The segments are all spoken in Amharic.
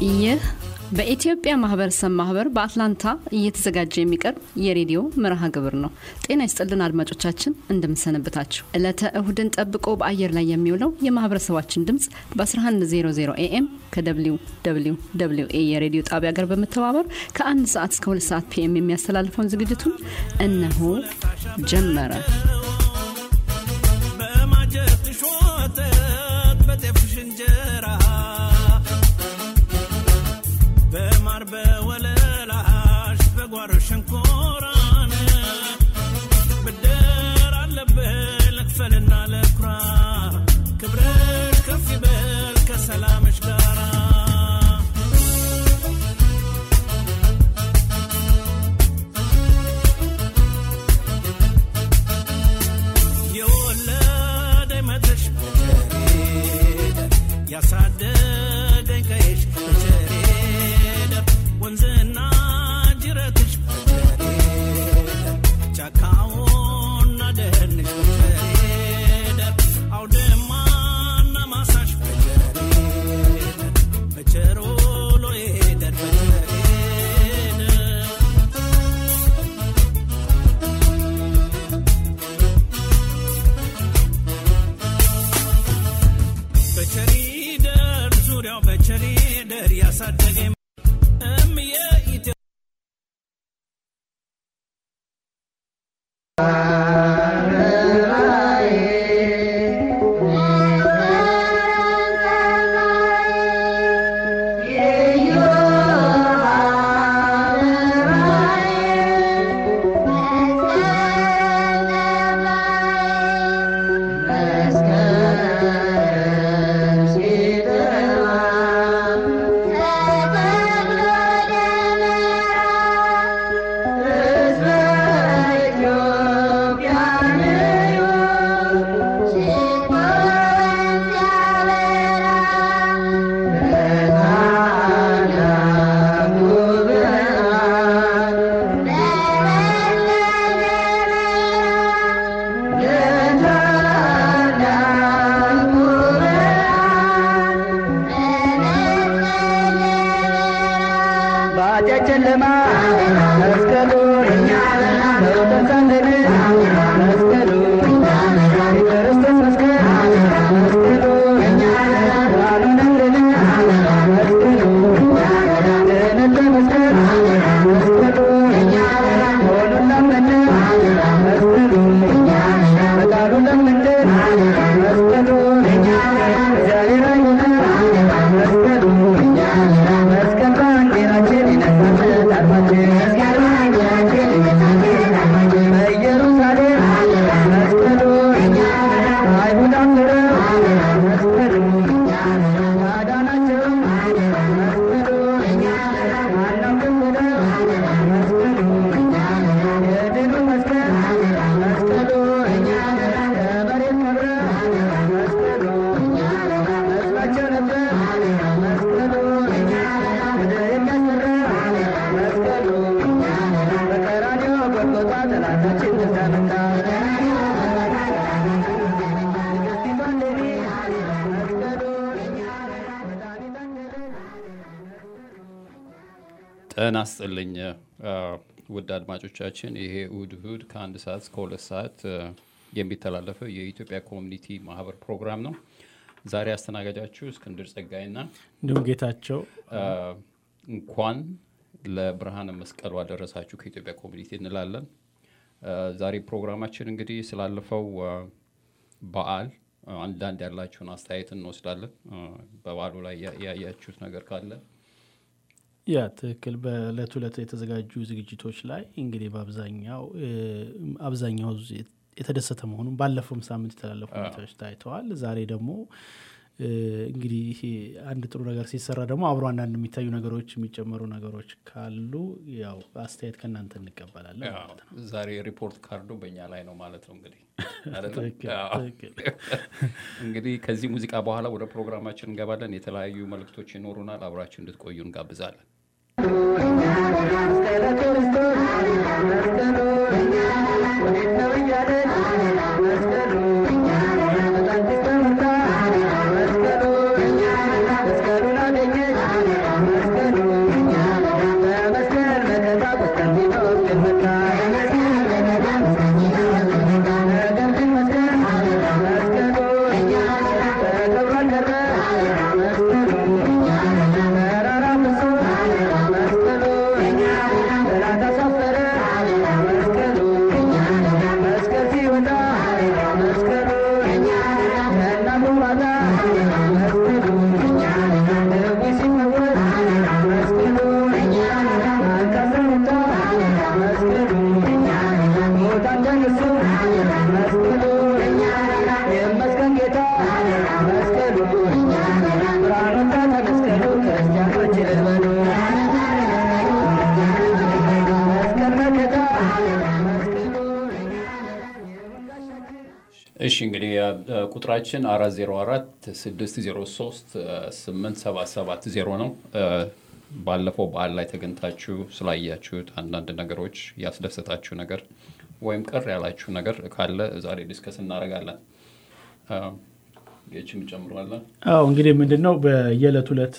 ይህ በኢትዮጵያ ማህበረሰብ ማህበር በአትላንታ እየተዘጋጀ የሚቀርብ የሬዲዮ መርሃ ግብር ነው። ጤና ይስጥልን አድማጮቻችን፣ እንደምንሰነብታችሁ። ዕለተ እሁድን ጠብቆ በአየር ላይ የሚውለው የማህበረሰባችን ድምፅ በ1100 ኤኤም ከደብሊው ደብሊው ደብሊው ኤ የሬዲዮ ጣቢያ ጋር በመተባበር ከአንድ ሰዓት እስከ ሁለት ሰዓት ፒኤም የሚያስተላልፈውን ዝግጅቱን እነሆ ጀመረ። በማጀትሽ ወተት በጤፍሽ እንጀራ በማር በወለላሽ በጓሮ ሸንኮራን ብድር አለብህ ልክፈልና ለኩራ ክብርሽ ከፍ ይበል ከሰላምሽ ጋራ የወለደኝ መድረሽ በቸሬደ ያሳደገኝ ቀይሽ በቸሬደ ወንዝና ጅረትሽ በቸሬደ ጫካውና ደህንሽ በቸሬደ አውድማና ማሳሽ በቸሬደ በቸሮሎ ሄደር በቸሬደ በቸሪደር ዙሪያው በቸሪደር ያሳደገኝ እምዬ ኢትዮ ባጨጨለማ መስቀሉ በወተንሳለን መስቀሉ የክርስቶስ መስቀል መስቀሉ ብርሃኑ ነውርን መስቀሉ ድህነት መስቀል መስቀሉ መሆኑን ላመነ መስቀሉ በቃሉ ለምንድ መስቀሉ እግዚአብሔር አይሆነ መስቀሉ መስቀል ባንዲራችን ይነሳል አርማችን በኢየሩሳሌም መስቀሉ አይሁድ አምረ መስቀሉ አዳናቸው መስቀሉ አናውቅም ብለ መስቀሉ የድሉ መስቀል መስቀሉ ከመሬት ከብረ መስቀሉ መስሏቸው ነበር መስቀሉ ወደ የሚያስፈራ መስቀሉ በቀራንዮ ጎልጎታ ጠላታችን ተመታ ንግሥቲቷን ሌኒ መስቀሉ መድኃኒታችን ጤና ይስጥልኝ አ፣ ውድ አድማጮቻችን፣ ይሄ እሁድ እሁድ ከአንድ ሰዓት እስከ ሁለት ሰዓት አ፣ የሚተላለፈው የኢትዮጵያ ኮሚኒቲ ማህበር ፕሮግራም ነው። ዛሬ አስተናጋጃችሁ እስክንድር ጸጋይና እንዲሁም ጌታቸው አ፣ እንኳን ለብርሃነ መስቀሉ አደረሳችሁ ከኢትዮጵያ ኮሚኒቲ እንላለን። አ፣ ዛሬ ፕሮግራማችን እንግዲህ ስላለፈው አ፣ በዓል አ፣ አንዳንድ ያላችሁን አስተያየት እንወስዳለን። አ፣ በበዓሉ ላይ ያ- ያያችሁት ነገር ካለ ያ ትክክል። በእለት ዕለት የተዘጋጁ ዝግጅቶች ላይ እንግዲህ በአብዛኛው እ፣ አብዛኛው ዝ- የተደሰተ መሆኑን ባለፈውም ሳምንት የተላለፉ ሁኔታዎች ታይተዋል። ዛሬ ደግሞ እ፣ እንግዲህ ይሄ አንድ ጥሩ ነገር ሲሰራ ደግሞ አብሮ አንዳንድ የሚታዩ ነገሮች የሚጨመሩ ነገሮች ካሉ ያው አስተያየት ከእናንተ እንቀበላለን ያው ማለት ነው። ዛሬ ሪፖርት ካርዱ በእኛ ላይ ነው ማለት ነው። እንግዲህ አይደለም? ትክክል፣ ያው። ትክክል። እንግዲህ ከዚህ ሙዚቃ በኋላ ወደ ፕሮግራማችን እንገባለን። የተለያዩ መልእክቶች ይኖሩናል። አብራችሁ እንድትቆዩ እንጋብዛለን። መስቀለ ክርስቶስ መስቀሉ ወዴት ነው እያለን መስቀሉ በጣንቲስ ተመታ መስቀሉ መስቀሉን አገኘች እሺ እንግዲህ እ፣ ቁጥራችን አራት ዜሮ አራት ስድስት ዜሮ ሶስት ስምንት ሰባት ሰባት ዜሮ ነው። እ፣ ባለፈው በዓል ላይ ተገኝታችሁ ስላያችሁት አንዳንድ ነገሮች ያስደሰታችሁ ነገር ወይም ቅር ያላችሁ ነገር ካለ ዛሬ ዲስከስ እናደርጋለን። እ፣ ጌችም ጨምሯለን። አዎ እንግዲህ ምንድን ነው በየዕለት ዕለት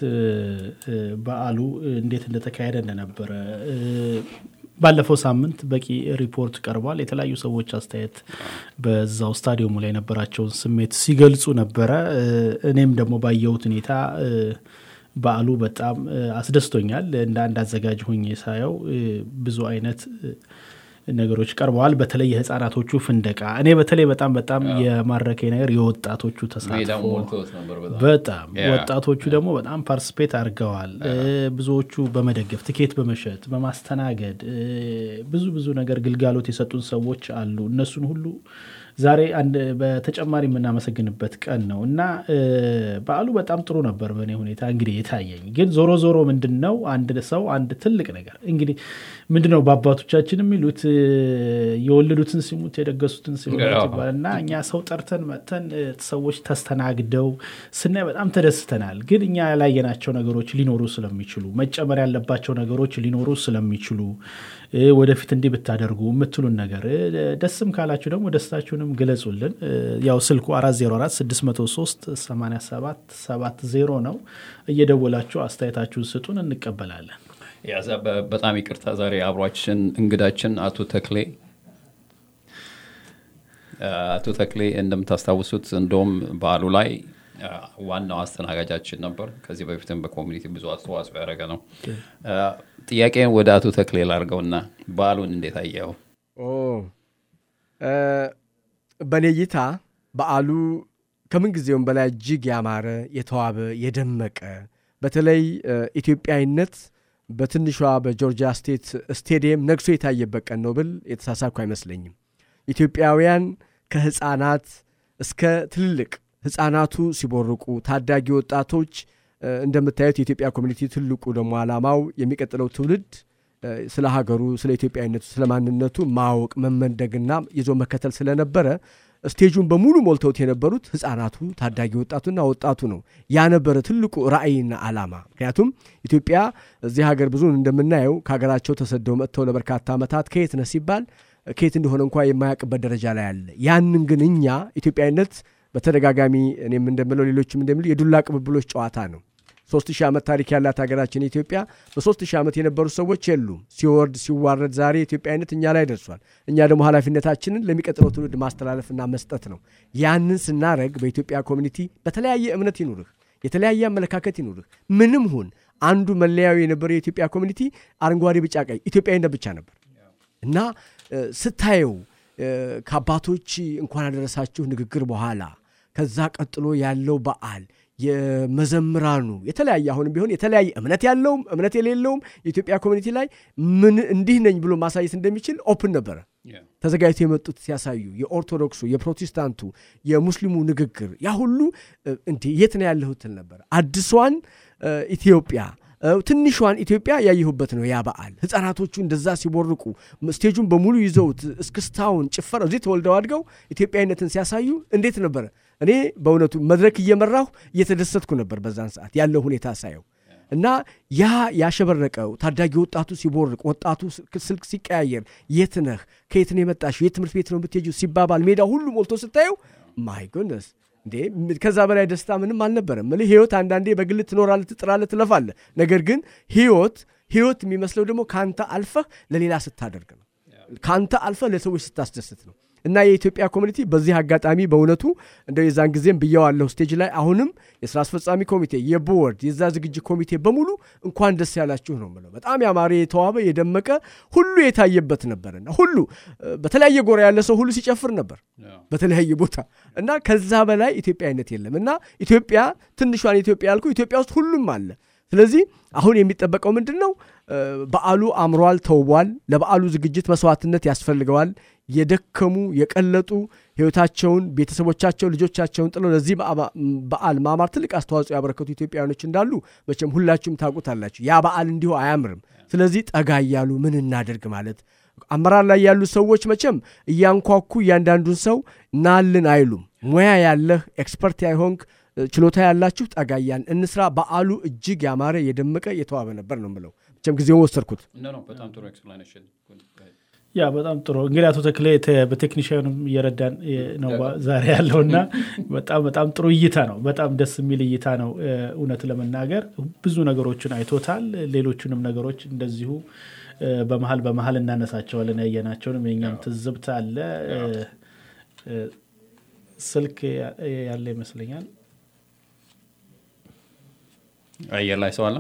በዓሉ እንዴት እንደተካሄደ እንደነበረ እ፣ ባለፈው ሳምንት በቂ ሪፖርት ቀርቧል። የተለያዩ ሰዎች አስተያየት በዛው ስታዲየሙ ላይ የነበራቸውን ስሜት ሲገልጹ ነበረ። እ፣ እኔም ደግሞ ባየሁት ሁኔታ እ፣ በዓሉ በጣም እ፣ አስደስቶኛል። እንደ አንድ አዘጋጅ ሆኜ ሳየው እ፣ ብዙ አይነት እ፣ ነገሮች ቀርበዋል። በተለይ የህፃናቶቹ ፍንደቃ እኔ በተለይ በጣም በጣም የማረከኝ ነገር የወጣቶቹ ሜዳው ተሳትፎ ሞልቶት ነበር በጣም በጣም ያ። ወጣቶቹ ደግሞ በጣም ፓርቲስፔት አድርገዋል። እ፣ ብዙዎቹ በመደገፍ ትኬት በመሸጥ በማስተናገድ እ፣ ብዙ ብዙ ነገር ግልጋሎት የሰጡን ሰዎች አሉ። እነሱን ሁሉ ዛሬ አንድ በተጨማሪ የምናመሰግንበት ቀን ነው እና እ፣ በዓሉ በጣም ጥሩ ነበር በእኔ ሁኔታ እንግዲህ የታየኝ። ግን ዞሮ ዞሮ ምንድን ነው አንድ ሰው አንድ ትልቅ ነገር እንግዲህ ምንድን ነው በአባቶቻችን የሚሉት እ፣ የወለዱትን ሲሙት የደገሱትን ሲሙት አዎ። ይባላል እና እኛ ሰው ጠርተን መጥተን እ፣ ሰዎች ተስተናግደው ስናይ በጣም ተደስተናል። ግን እኛ ያላየናቸው ነገሮች ሊኖሩ ስለሚችሉ መጨመር ያለባቸው ነገሮች ሊኖሩ ስለሚችሉ እ፣ ወደፊት እንዲህ ብታደርጉ የምትሉን ነገር እ፣ ደስም ካላችሁ ደግሞ ደስታችሁንም ግለጹልን። እ፣ ያው ስልኩ 404 603 87 70 ነው። እየደወላችሁ አስተያየታችሁን ስጡን፣ እንቀበላለን። ያዛ በ- በጣም ይቅርታ ዛሬ አብሯችን እንግዳችን አቶ ተክሌ አ፣ አቶ ተክሌ እንደምታስታውሱት እንደውም በዓሉ ላይ አ፣ ዋናው አስተናጋጃችን ነበር። ከዚህ በፊትም በኮሚኒቲ ብዙ አስተዋጽኦ ያደረገ ነው። አ፣ ጥያቄን ወደ አቶ ተክሌ ላርገውና በዓሉን እንዴት አየኸው? ኦ እ፣ በእኔ እይታ በዓሉ ከምን ጊዜውም በላይ እጅግ ያማረ የተዋበ የደመቀ በተለይ እ፣ ኢትዮጵያዊነት በትንሿ በጆርጂያ ስቴት ስቴዲየም ነግሶ የታየበት ቀን ነው ብል የተሳሳኩ አይመስለኝም። ኢትዮጵያውያን ከህፃናት እስከ ትልልቅ ህፃናቱ ሲቦርቁ፣ ታዳጊ ወጣቶች እ፣ እንደምታዩት የኢትዮጵያ ኮሚኒቲ ትልቁ ደግሞ ዓላማው የሚቀጥለው ትውልድ እ፣ ስለ ሀገሩ፣ ስለ ኢትዮጵያዊነቱ፣ ስለ ማንነቱ ማወቅ መመንደግና ይዞ መከተል ስለነበረ ስቴጁን በሙሉ ሞልተውት የነበሩት ህፃናቱ፣ ታዳጊ ወጣቱና ወጣቱ ነው። ያ ነበረ ትልቁ ራዕይና ዓላማ። ምክንያቱም ኢትዮጵያ እዚህ ሀገር ብዙን እንደምናየው ከሀገራቸው ተሰደው መጥተው ለበርካታ ዓመታት ከየት ነህ ሲባል ከየት እንደሆነ እንኳ የማያውቅበት ደረጃ ላይ አለ። ያንን ግን እኛ ኢትዮጵያዊነት በተደጋጋሚ እኔም እንደምለው ሌሎችም እንደሚሉ የዱላ ቅብብሎች ጨዋታ ነው። ሶስት ሺህ ዓመት ታሪክ ያላት ሀገራችን ኢትዮጵያ በሶስት ሺህ ዓመት የነበሩ ሰዎች የሉም። ሲወርድ ሲዋረድ ዛሬ ኢትዮጵያዊነት እኛ ላይ ደርሷል። እኛ ደግሞ ኃላፊነታችንን ለሚቀጥለው ትውልድ ማስተላለፍና መስጠት ነው። ያንን ስናረግ በኢትዮጵያ ኮሚኒቲ በተለያየ እምነት ይኑርህ፣ የተለያየ አመለካከት ይኑርህ፣ ምንም ሁን አንዱ መለያዊ የነበረው የኢትዮጵያ ኮሚኒቲ አረንጓዴ፣ ቢጫ፣ ቀይ ኢትዮጵያዊነት ብቻ ነበር እና እ፣ ስታየው እ፣ ከአባቶች እንኳን አደረሳችሁ ንግግር በኋላ ከዛ ቀጥሎ ያለው በዓል የመዘምራኑ የተለያየ አሁንም ቢሆን የተለያየ እምነት ያለውም እምነት የሌለውም የኢትዮጵያ ኮሚኒቲ ላይ ምን እንዲህ ነኝ ብሎ ማሳየት እንደሚችል ኦፕን ነበረ። ተዘጋጅቶ የመጡት ሲያሳዩ የኦርቶዶክሱ፣ የፕሮቴስታንቱ፣ የሙስሊሙ ንግግር ያ ሁሉ እ፣ እንዲህ የት ነው ያለሁት ትል ነበር። አዲሷን እ፣ ኢትዮጵያ እ፣ ትንሿን ኢትዮጵያ ያየሁበት ነው ያ በዓል። ህፃናቶቹ እንደዛ ሲቦርቁ ስቴጁን በሙሉ ይዘውት እስክስታውን፣ ጭፈራው እዚህ ተወልደው አድገው ኢትዮጵያዊነትን ሲያሳዩ እንዴት ነበረ? እኔ በእውነቱ መድረክ እየመራሁ እየተደሰትኩ ነበር በዛን ሰዓት ያለው ሁኔታ ሳየው እና ያ ያሸበረቀው ታዳጊ ወጣቱ ሲቦርቅ ወጣቱ ስልክ ሲቀያየር የት ነህ ከየት ነው የመጣሽው የት ትምህርት ቤት ነው የምትሄጂው ሲባባል ሜዳ ሁሉ ሞልቶ ስታየው ማይ ጎነስ እንዴ ከዛ በላይ ደስታ ምንም አልነበረም። ምልህ ህይወት አንዳንዴ በግል ትኖራለህ፣ ትጥራለህ፣ ትለፋለህ። ነገር ግን ህይወት ህይወት የሚመስለው ደግሞ ከአንተ አልፈህ ለሌላ ስታደርግ ነው ከአንተ አልፈ ለሰዎች ስታስደስት ነው እና የኢትዮጵያ ኮሚኒቲ በዚህ አጋጣሚ በእውነቱ እንደው የዛን ጊዜም ብየዋለሁ ስቴጅ ላይ አሁንም የስራ አስፈጻሚ ኮሚቴ የቦርድ የዛ ዝግጅት ኮሚቴ በሙሉ እንኳን ደስ ያላችሁ ነው ምለው በጣም ያማረ የተዋበ የደመቀ ሁሉ የታየበት ነበርና ሁሉ እ፣ በተለያየ ጎራ ያለ ሰው ሁሉ ሲጨፍር ነበር በተለያየ ቦታ እና ከዛ በላይ ኢትዮጵያዊነት የለም እና ኢትዮጵያ ትንሿን ኢትዮጵያ ያልኩ ኢትዮጵያ ውስጥ ሁሉም አለ ስለዚህ አሁን የሚጠበቀው ምንድን ነው እ፣ በዓሉ አምሯል ተውቧል ለበዓሉ ዝግጅት መስዋዕትነት ያስፈልገዋል የደከሙ የቀለጡ ህይወታቸውን ቤተሰቦቻቸው ልጆቻቸውን ጥለው ለዚህ በአ- በዓል ማማር ትልቅ አስተዋጽኦ ያበረከቱ ኢትዮጵያውያኖች እንዳሉ መቼም ሁላችሁም ታውቁታላችሁ ያ በዓል እንዲሁ አያምርም ስለዚህ ጠጋ እያሉ ምን እናደርግ ማለት አመራር ላይ ያሉ ሰዎች መቼም እያንኳኩ እያንዳንዱን ሰው ናልን አይሉም ሙያ ያለህ ኤክስፐርት ያይሆንክ እ፣ ችሎታ ያላችሁ ጠጋያን እንስራ በዓሉ እጅግ ያማረ የደመቀ የተዋበ ነበር ነው ምለው መቼም ጊዜውን ወሰድኩት ኖ ኖ በጣም ጥሩ ኤክስፕላኔሽን ያ በጣም ጥሩ እንግዲህ አቶ ተክሌ ተ- በቴክኒሽያኑም እየረዳን እ፣ ነው ባ- ዛሬ ያለውና በጣም በጣም ጥሩ እይታ ነው በጣም ደስ የሚል እይታ ነው እ፣ እውነት ለመናገር ብዙ ነገሮችን አይቶታል ሌሎቹንም ነገሮች እንደዚሁ እ፣ በመሀል በመሀል እናነሳቸዋለን ያየናቸውንም የኛም ትዝብት አለ እ፣ እ፣ ስልክ ያ- ያለ ይመስለኛል አየር ላይ ሰው አለ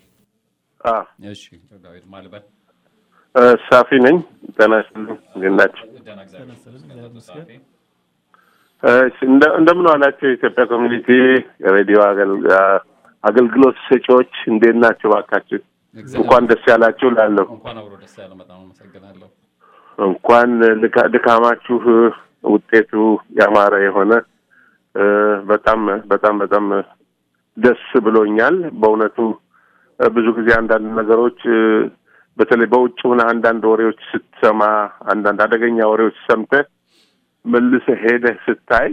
አ እሺ ዳዊት ማልበል እ፣ ሳፊ ነኝ። ጤና ይስጥልኝ። እንዴት ናቸው? ደህና እግዚአብሔር ይመስገን። እ፣ እንደ- እንደምን ዋላቸው የኢትዮጵያ ኮሚኒቲ የሬዲዮ አገል- አ- አገልግሎት ሰጪዎች እንዴት ናቸው? እባካችሁ እንኳን ደስ ያላችሁ ላለሁ እንኳን አብሮ ደስ ያለ በጣም አመሰግናለሁ እንኳን ልካ- ድካማችሁ ውጤቱ ያማረ የሆነ እ፣ በጣም በጣም በጣም ደስ ብሎኛል። በእውነቱ እ፣ ብዙ ጊዜ አንዳንድ ነገሮች እ፣ በተለይ በውጭ ሆነ አንዳንድ ወሬዎች ስትሰማ አንዳንድ አደገኛ ወሬዎች ሰምተህ መልሰህ ሄደህ ስታይ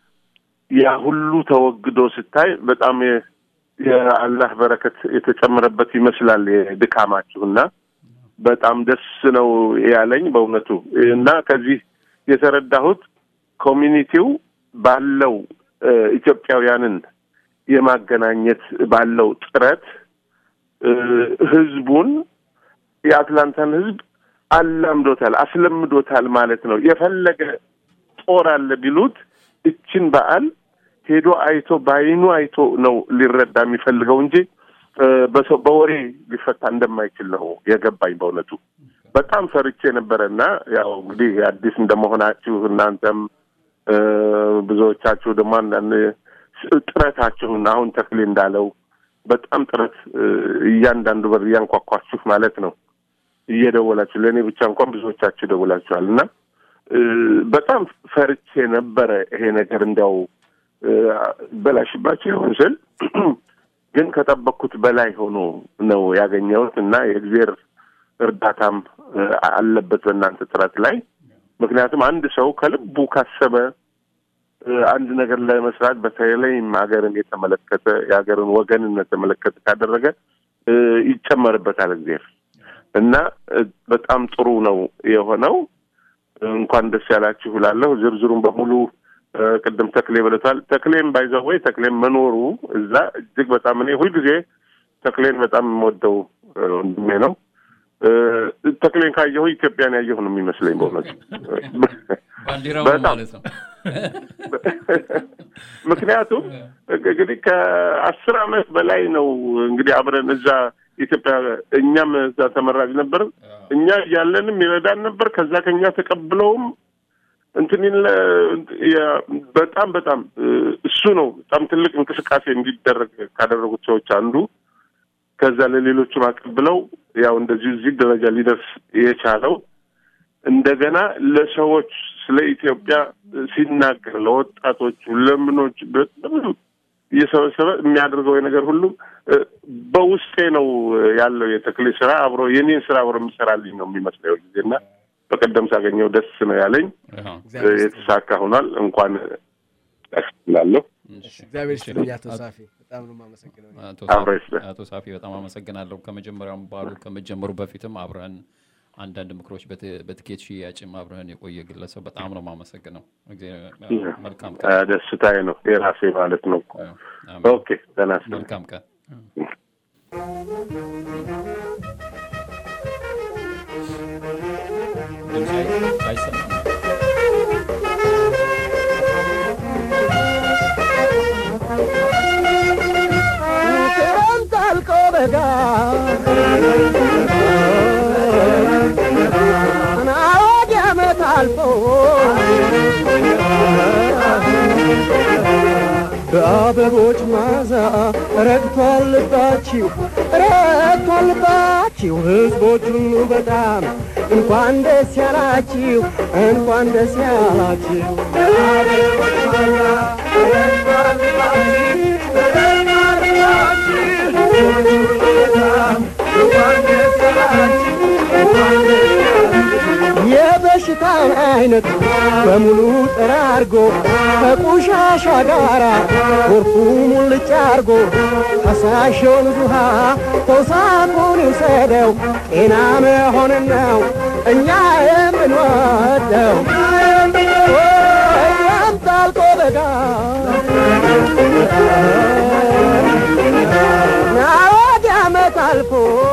ያ ሁሉ ተወግዶ ስታይ በጣም የ- የአላህ በረከት የተጨመረበት ይመስላል የድካማችሁና በጣም ደስ ነው ያለኝ በእውነቱ እና ከዚህ የተረዳሁት ኮሚኒቲው ባለው እ፣ ኢትዮጵያውያንን የማገናኘት ባለው ጥረት እ፣ ህዝቡን የአትላንታን ህዝብ አላምዶታል፣ አስለምዶታል ማለት ነው። የፈለገ ጦር አለ ቢሉት እችን በዓል ሄዶ አይቶ በአይኑ አይቶ ነው ሊረዳ የሚፈልገው እንጂ እ፣ በሰው በወሬ ሊፈታ እንደማይችል ነው የገባኝ በእውነቱ። በጣም ፈርቼ ነበረ እና ያው እንግዲህ አዲስ እንደመሆናችሁ እናንተም እ፣ ብዙዎቻችሁ ደግሞ አንዳንድ ጥረታችሁን አሁን ተክሌ እንዳለው በጣም ጥረት እ፣ እያንዳንዱ በር እያንኳኳችሁ ማለት ነው እየደወላችሁ ለእኔ ብቻ እንኳን ብዙዎቻችሁ ደውላችኋል እና እ፣ በጣም ፈርቼ ነበረ ይሄ ነገር እንዲያው እ፣ በላሽባቸው ይሆን ስል ግን ከጠበቅኩት በላይ ሆኖ ነው ያገኘሁት እና የእግዜር እርዳታም እ፣ አለበት በእናንተ ጥረት ላይ ምክንያቱም አንድ ሰው ከልቡ ካሰበ እ፣ አንድ ነገር ለመስራት በተለይም ሀገርን የተመለከተ የሀገርን ወገንን የተመለከተ ካደረገ እ፣ ይጨመርበታል እግዜር እና እ፣ በጣም ጥሩ ነው የሆነው። እንኳን ደስ ያላችሁ እላለሁ። ዝርዝሩን በሙሉ እ፣ ቅድም ተክሌ ብለቷል። ተክሌም ባይዘወይ ተክሌም መኖሩ እዛ እጅግ በጣም እኔ ሁልጊዜ ተክሌን በጣም የምወደው እ፣ ወንድሜ ነው። እ፣ ተክሌን ካየሁ ኢትዮጵያን ያየሁ ነው የሚመስለኝ በእውነቱ ባንዲራው በጣም ማለት ነው ምክንያቱም እንግዲህ ከአስር ዓመት በላይ ነው እንግዲህ አብረን እዛ ኢትዮጵያ እኛም እዛ ተመራጭ ነበር። እኛ እያለንም ይረዳን ነበር። ከዛ ከኛ ተቀብለውም እንትን ይለ- ያ- በጣም በጣም እ፣ እሱ ነው በጣም ትልቅ እንቅስቃሴ እንዲደረግ ካደረጉት ሰዎች አንዱ። ከዛ ለሌሎቹም አቀብለው ያው እንደዚሁ እዚህ ደረጃ ሊደርስ የቻለው እንደገና ለሰዎች ስለ ኢትዮጵያ ሲናገር ለወጣቶቹ ለምኖች በብዙ እየሰበሰበ የሚያደርገው የነገር ሁሉ እ፣ በውስጤ ነው ያለው የተክሌ ስራ አብሮ የኔን ስራ አብሮ የሚሰራልኝ ነው የሚመስለው ጊዜ እና በቀደም ሳገኘው ደስ ነው ያለኝ። አዎ። እ፣ የተሳካ ሆኗል። እንኳን ያስላለሁ እሺ። እግዚአብሔር ይስጥልኝ አቶ ሳፊ በጣም ነው የማመሰግነው አቶ አብሮ ሳፊ- ይስጥልኝ። አቶ ሳፊ በጣም አመሰግናለሁ። ከመጀመሪያውም ባሉ ከመጀመሩ በፊትም አብረን አንዳንድ ምክሮች በት- በትኬት ሽያጭም አብረን የቆየ ግለሰብ በጣም ነው የማመሰግነው። እግዚአብሔር- መልካም እ፣ ቀን። ደስታዬ ነው የራሴ ማለት ነው። አሜን። ኦኬ ደህና ይስጥልኝ። መልካም ቀን። ድምፅ አይሰማም። ክረምት አልቆ በጋ ናወድ ዓመት አልፎ በአበቦች ማዛ ረግቷል ልባችሁ ረግቷል ልባችሁ ሕዝቦች ሁሉ በጣም እንኳን ደስ ያላችሁ እንኳን ደስ ያላችሁ በአበቦች ማዛ ረግቷል ልባችሁ ረግቷል ልባችሁ ሕዝቦች ሁሉ በጣም እንኳን ደስ ያላችሁ እንኳን ደስ ያላችሁ የበሽታን አይነት በሙሉ ጠራርጎ ከቆሻሻ ጋራ ጎርፉ ሙልጭ አርጎ ፈሳሽውን ውሃ ተውሳኩን ይውሰደው ጤና መሆንን ነው እኛ የምንወደው ወይም ታልቆ በጋ ናወድ ዓመት አልፎ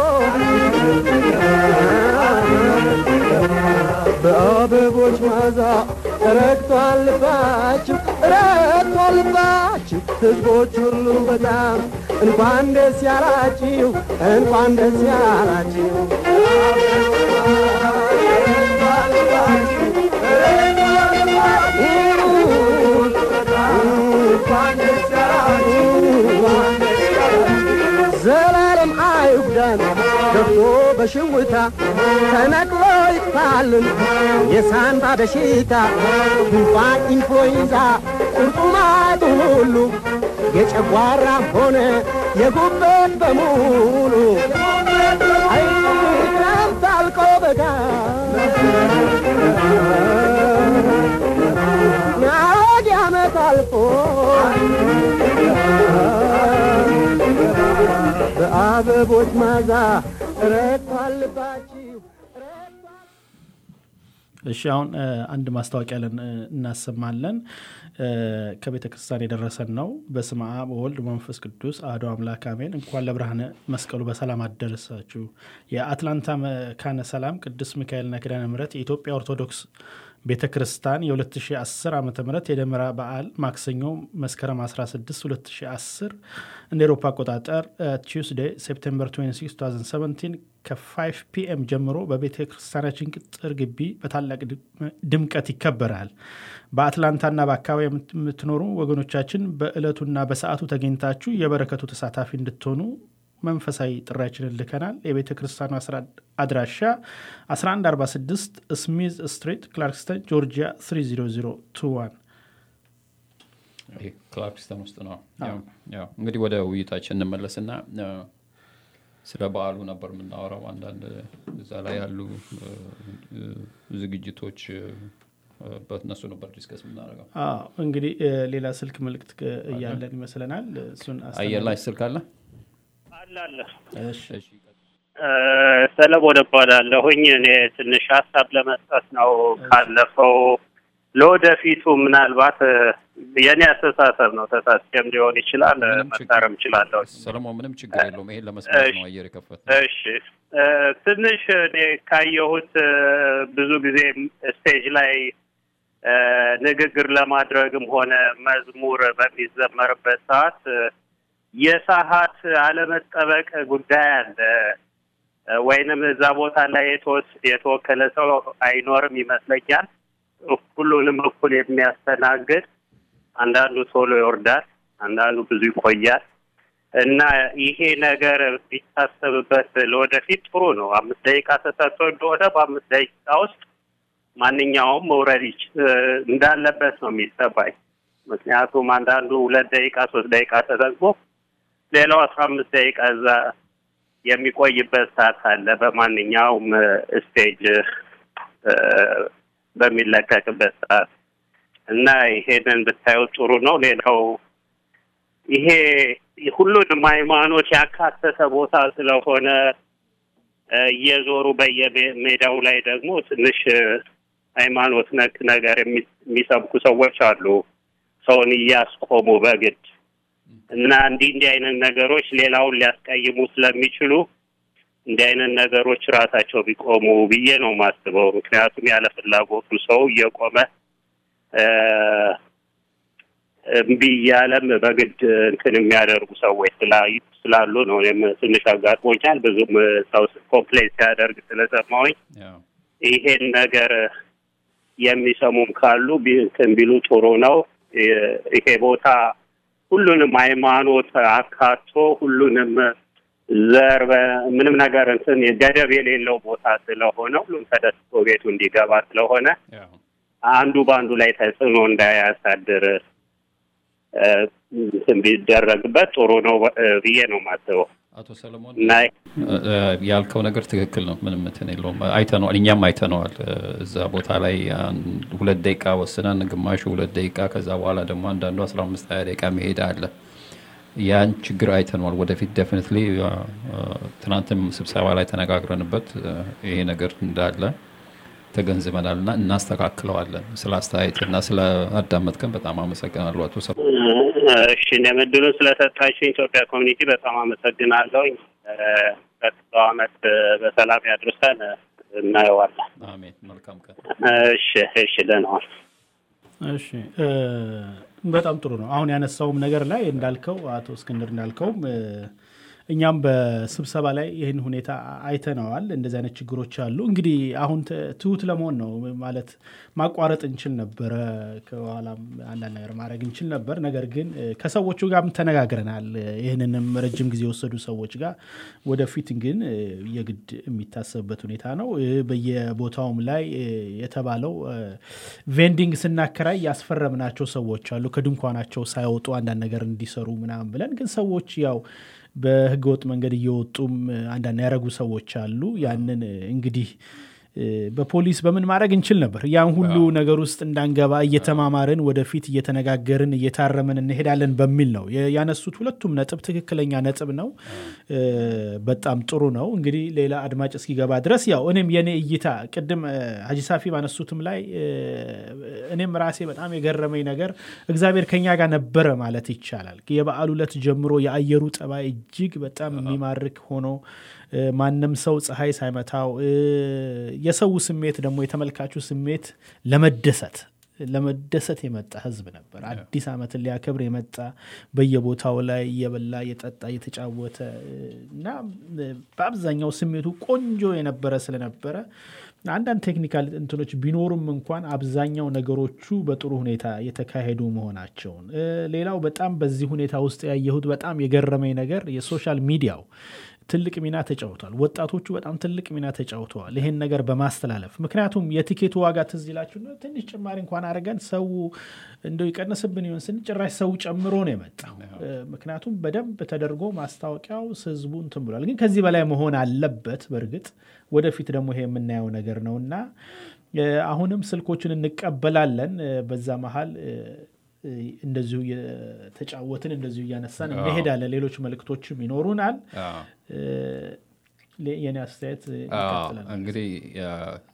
በአበቦች ማዛ ረግቷል ልባችሁ ረግቷል ልባችሁ ሕዝቦች ሁሉ በጣም እንኳን ደስ ያላችሁ እንኳን ደስ ያላችሁ ዘላለም አይጉዳን ገብቶ በሽውታ ተነቅሎ ይጥፋልን የሳንባ በሽታ ጉንፋን፣ ኢንፍሉዌንዛ፣ ቁርጡማቱ ሁሉ የጨጓራም ሆነ የጉበት በሙሉ አይ ክረምት አልቆ በጋ ናወድ ዓመት አልፎ በአበቦች ማዛ ረግቷል ልባችሁ እሺ አሁን እ፣ አንድ ማስታወቂያ ለን እ፣ እናሰማለን እ፣ ከቤተ ክርስቲያን የደረሰን ነው። በስመ አብ ወወልድ መንፈስ ቅዱስ አሐዱ አምላክ አሜን። እንኳን ለብርሃነ መስቀሉ በሰላም አደረሳችሁ። የአትላንታ መካነ ሰላም ቅዱስ ሚካኤልና ኪዳነ ምሕረት የኢትዮጵያ ኦርቶዶክስ ቤተ ክርስቲያን የ2010 ዓ ም የደመራ በዓል ማክሰኞ መስከረም 16 2010 እንደ ኤሮፓ አቆጣጠር ቲውስዴ ሴፕቴምበር 26 2017 ከ5 ፒኤም ጀምሮ በቤተ ክርስቲያናችን ቅጥር ግቢ በታላቅ ድምቀት ይከበራል። በአትላንታና በአካባቢ የምትኖሩ ወገኖቻችን በዕለቱና በሰዓቱ ተገኝታችሁ የበረከቱ ተሳታፊ እንድትሆኑ መንፈሳዊ ጥሪያችንን ልከናል። የቤተ ክርስቲያኑ አድራሻ 1146 ስሚዝ ስትሪት ክላርክስተን ጆርጂያ 30021 ይሄ ክላርክስተን ውስጥ ነው። ያው ያው እንግዲህ ወደ ውይይታችን እንመለስና እ፣ ስለ በዓሉ ነበር የምናወራው። አንዳንድ እዛ ላይ ያሉ እ፣ እ፣ ዝግጅቶች እ፣ በእነሱ ነበር ዲስከስ የምናደርገው። አዎ፣ እንግዲህ እ፣ ሌላ ስልክ መልእክት ክ- እያለን ይመስለናል። እሱን አየር ላይ ስልክ አለ። አለ አለ። እሺ፣ እሺ፣ እ፣ ሰለሞን እባላለሁኝ። እኔ ትንሽ ሀሳብ ለመስጠት ነው። ካለፈው ለወደፊቱ ምናልባት እ፣ የእኔ አስተሳሰብ ነው፣ ተሳስቼም ሊሆን ይችላል፣ እ፣ ምንም ችግር- መታረም እችላለሁ። ሰለሞን ምንም ችግር የለውም። ይሄን ለመስማት እሺ። ነው አየር የከፈተ እሺ እ፣ ትንሽ እኔ ካየሁት እ፣ ብዙ ጊዜ ስቴጅ ላይ እ፣ ንግግር ለማድረግም ሆነ መዝሙር በሚዘመርበት ሰዓት እ፣ የሰዓት አለመጠበቅ ጉዳይ አለ እ፣ ወይንም እዛ ቦታ ላይ የተወስ- የተወከለ ሰው አይኖርም ይመስለኛል። ሁሉንም እኩል የሚያስተናግድ አንዳንዱ ቶሎ ይወርዳል፣ አንዳንዱ ብዙ ይቆያል። እና ይሄ ነገር ቢታሰብበት ለወደፊት ጥሩ ነው። አምስት ደቂቃ ተሰጥቶ እንደሆነ በአምስት ደቂቃ ውስጥ ማንኛውም መውረድ ይች- እ፣ እንዳለበት ነው የሚሰባኝ። ምክንያቱም አንዳንዱ ሁለት ደቂቃ ሶስት ደቂቃ ተጠቅሞ ሌላው አስራ አምስት ደቂቃ እዛ የሚቆይበት ሰዓት አለ በማንኛውም እ፣ ስቴጅ እ፣ በሚለቀቅበት ሰዓት እና ይሄንን ብታዩ ጥሩ ነው። ሌላው ይሄ ሁሉንም ሃይማኖት ያካተተ ቦታ ስለሆነ እ፣ እየዞሩ በየሜዳው ላይ ደግሞ ትንሽ እ፣ ሃይማኖት ነክ ነገር የሚ- የሚሰብኩ ሰዎች አሉ፣ ሰውን እያስቆሙ በግድ እና እንዲህ እንዲህ አይነት ነገሮች ሌላውን ሊያስቀይሙ ስለሚችሉ እንዲህ አይነት ነገሮች ራሳቸው ቢቆሙ ብዬ ነው የማስበው። ምክንያቱም ያለ ፍላጎቱ ሰው እየቆመ እ፣ እምቢ እያለም በግድ እንትን የሚያደርጉ ሰዎች ስላ- ስላሉ ነው። እኔም ትንሽ አጋጥሞኛል። ብዙም ሰው ኮምፕሌን ሲያደርግ ስለሰማሁኝ ያው ይሄን ነገር የሚሰሙም ካሉ ቢ- እንትን ቢሉ ጥሩ ነው። ይ- ይሄ ቦታ ሁሉንም ሃይማኖት አካቶ ሁሉንም ዘር በ- ምንም ነገር እንትን ገደብ የሌለው ቦታ ስለሆነ ሁሉም ተደስቶ ቤቱ እንዲገባ ስለሆነ ያው አንዱ በአንዱ ላይ ተጽዕኖ እንዳያሳድር እ፣ እንትን ቢደረግበት ጥሩ ነው እ፣ ብዬ ነው የማስበው አቶ ሰለሞን እና እ፣ እ፣ ያልከው ነገር ትክክል ነው። ምንም እንትን የለውም። አይተነዋል፣ እኛም አይተነዋል። እ፣ እዛ ቦታ ላይ አንድ ሁለት ደቂቃ ወስነን ግማሹ ሁለት ደቂቃ ከዛ በኋላ ደግሞ አንዳንዱ አስራ አምስት ሀያ ደቂቃ መሄድ አለ። ያን ችግር አይተነዋል። ወደፊት ዴፊኒትሊ ትናንትም ስብሰባ ላይ ተነጋግረንበት እ፣ ይሄ ነገር እንዳለ ተገንዝበናል እና እናስተካክለዋለን። ስለ አስተያየትና ስለ አዳመጥከን በጣም አመሰግናለሁ አቶ ሰለሞን። እሺ እኔም እድሉን ስለሰጣችሁ ኢትዮጵያ ኮሚኒቲ በጣም አመሰግናለሁ። ቀጥሎ አመት በሰላም ያድርሰን። እናየዋለን። አሜን። መልካም ቀን። እሺ እሺ፣ ደህና ዋል። እሺ እ፣ በጣም ጥሩ ነው። አሁን ያነሳውም ነገር ላይ እንዳልከው አቶ እስክንድር እንዳልከውም እ፣ እኛም በስብሰባ ላይ ይህን ሁኔታ አይተነዋል። እንደዚህ አይነት ችግሮች አሉ። እንግዲህ አሁን ት- ትሁት ለመሆን ነው ማለት ማቋረጥ እንችል ነበረ፣ ከኋላም አንዳንድ ነገር ማድረግ እንችል ነበር። ነገር ግን እ፣ ከሰዎቹ ጋርም ተነጋግረናል። ይህንንም ረጅም ጊዜ የወሰዱ ሰዎች ጋር ወደፊት ግን እ፣ የግድ የሚታሰብበት ሁኔታ ነው። እ፣ በየቦታውም ላይ እ፣ የተባለው እ፣ ቬንዲንግ ስናከራይ ያስፈረምናቸው ሰዎች አሉ ከድንኳናቸው ሳይወጡ አንዳንድ ነገር እንዲሰሩ ምናምን ብለን ግን ሰዎች ያው በህገወጥ መንገድ እየወጡም እ፣ አንዳንድ ያደረጉ ሰዎች አሉ። ያንን እ፣ እንግዲህ እ፣ በፖሊስ በምን ማድረግ እንችል ነበር። ያን ሁሉ ነገር ውስጥ እንዳንገባ እየተማማርን ወደፊት እየተነጋገርን እየታረምን እንሄዳለን በሚል ነው የ- ያነሱት። ሁለቱም ነጥብ ትክክለኛ ነጥብ ነው። እ፣ በጣም ጥሩ ነው። እንግዲህ ሌላ አድማጭ እስኪገባ ድረስ ያው እኔም የኔ እይታ ቅድም እ፣ ሀጂ ሳፊ ባነሱትም ላይ እ፣ እኔም ራሴ በጣም የገረመኝ ነገር እግዚአብሔር ከኛ ጋር ነበረ ማለት ይቻላል። የበዓሉ ዕለት ጀምሮ የአየሩ ጠባይ እጅግ በጣም የሚማርክ ሆኖ እ፣ ማንም ሰው ፀሐይ ሳይመታው እ፣ የሰው ስሜት ደግሞ የተመልካቹ ስሜት ለመደሰት ለመደሰት የመጣ ህዝብ ነበር። አዲስ ዓመትን ሊያከብር የመጣ በየቦታው ላይ እየበላ እየጠጣ እየተጫወተ እ፣ እና እ፣ በአብዛኛው ስሜቱ ቆንጆ የነበረ ስለነበረ አንዳንድ ቴክኒካል እንትኖች ቢኖሩም እንኳን አብዛኛው ነገሮቹ በጥሩ ሁኔታ የተካሄዱ መሆናቸውን እ፣ ሌላው በጣም በዚህ ሁኔታ ውስጥ ያየሁት በጣም የገረመኝ ነገር የሶሻል ሚዲያው ትልቅ ሚና ተጫውቷል። ወጣቶቹ በጣም ትልቅ ሚና ተጫውተዋል ይሄን ነገር በማስተላለፍ ምክንያቱም የቲኬቱ ዋጋ ትዝ ይላችሁ እንደው ትንሽ ጭማሪ እንኳን አድርገን ሰው እንደው ይቀንስብን ይሆን ስንል ጭራሽ ሰው ጨምሮ ነው የመጣው። እ፣ ምክንያቱም በደንብ ተደርጎ ማስታወቂያው ህዝቡ እንትን ብሏል። ግን ከዚህ በላይ መሆን አለበት። በእርግጥ ወደፊት ደግሞ ይሄ የምናየው ነገር ነው እና እ፣ አሁንም ስልኮችን እንቀበላለን። እ፣ በዛ መሀል እ፣ እ፣ እንደዚሁ የተጫወትን እንደዚሁ እያነሳን እንሄዳለን። ሌሎች መልእክቶችም ይኖሩናል። አዎ። እ፣ ሌ- የኔ አስተያየት እ፣ አዎ፣ ይቀጥላል። እንግዲህ ያ፣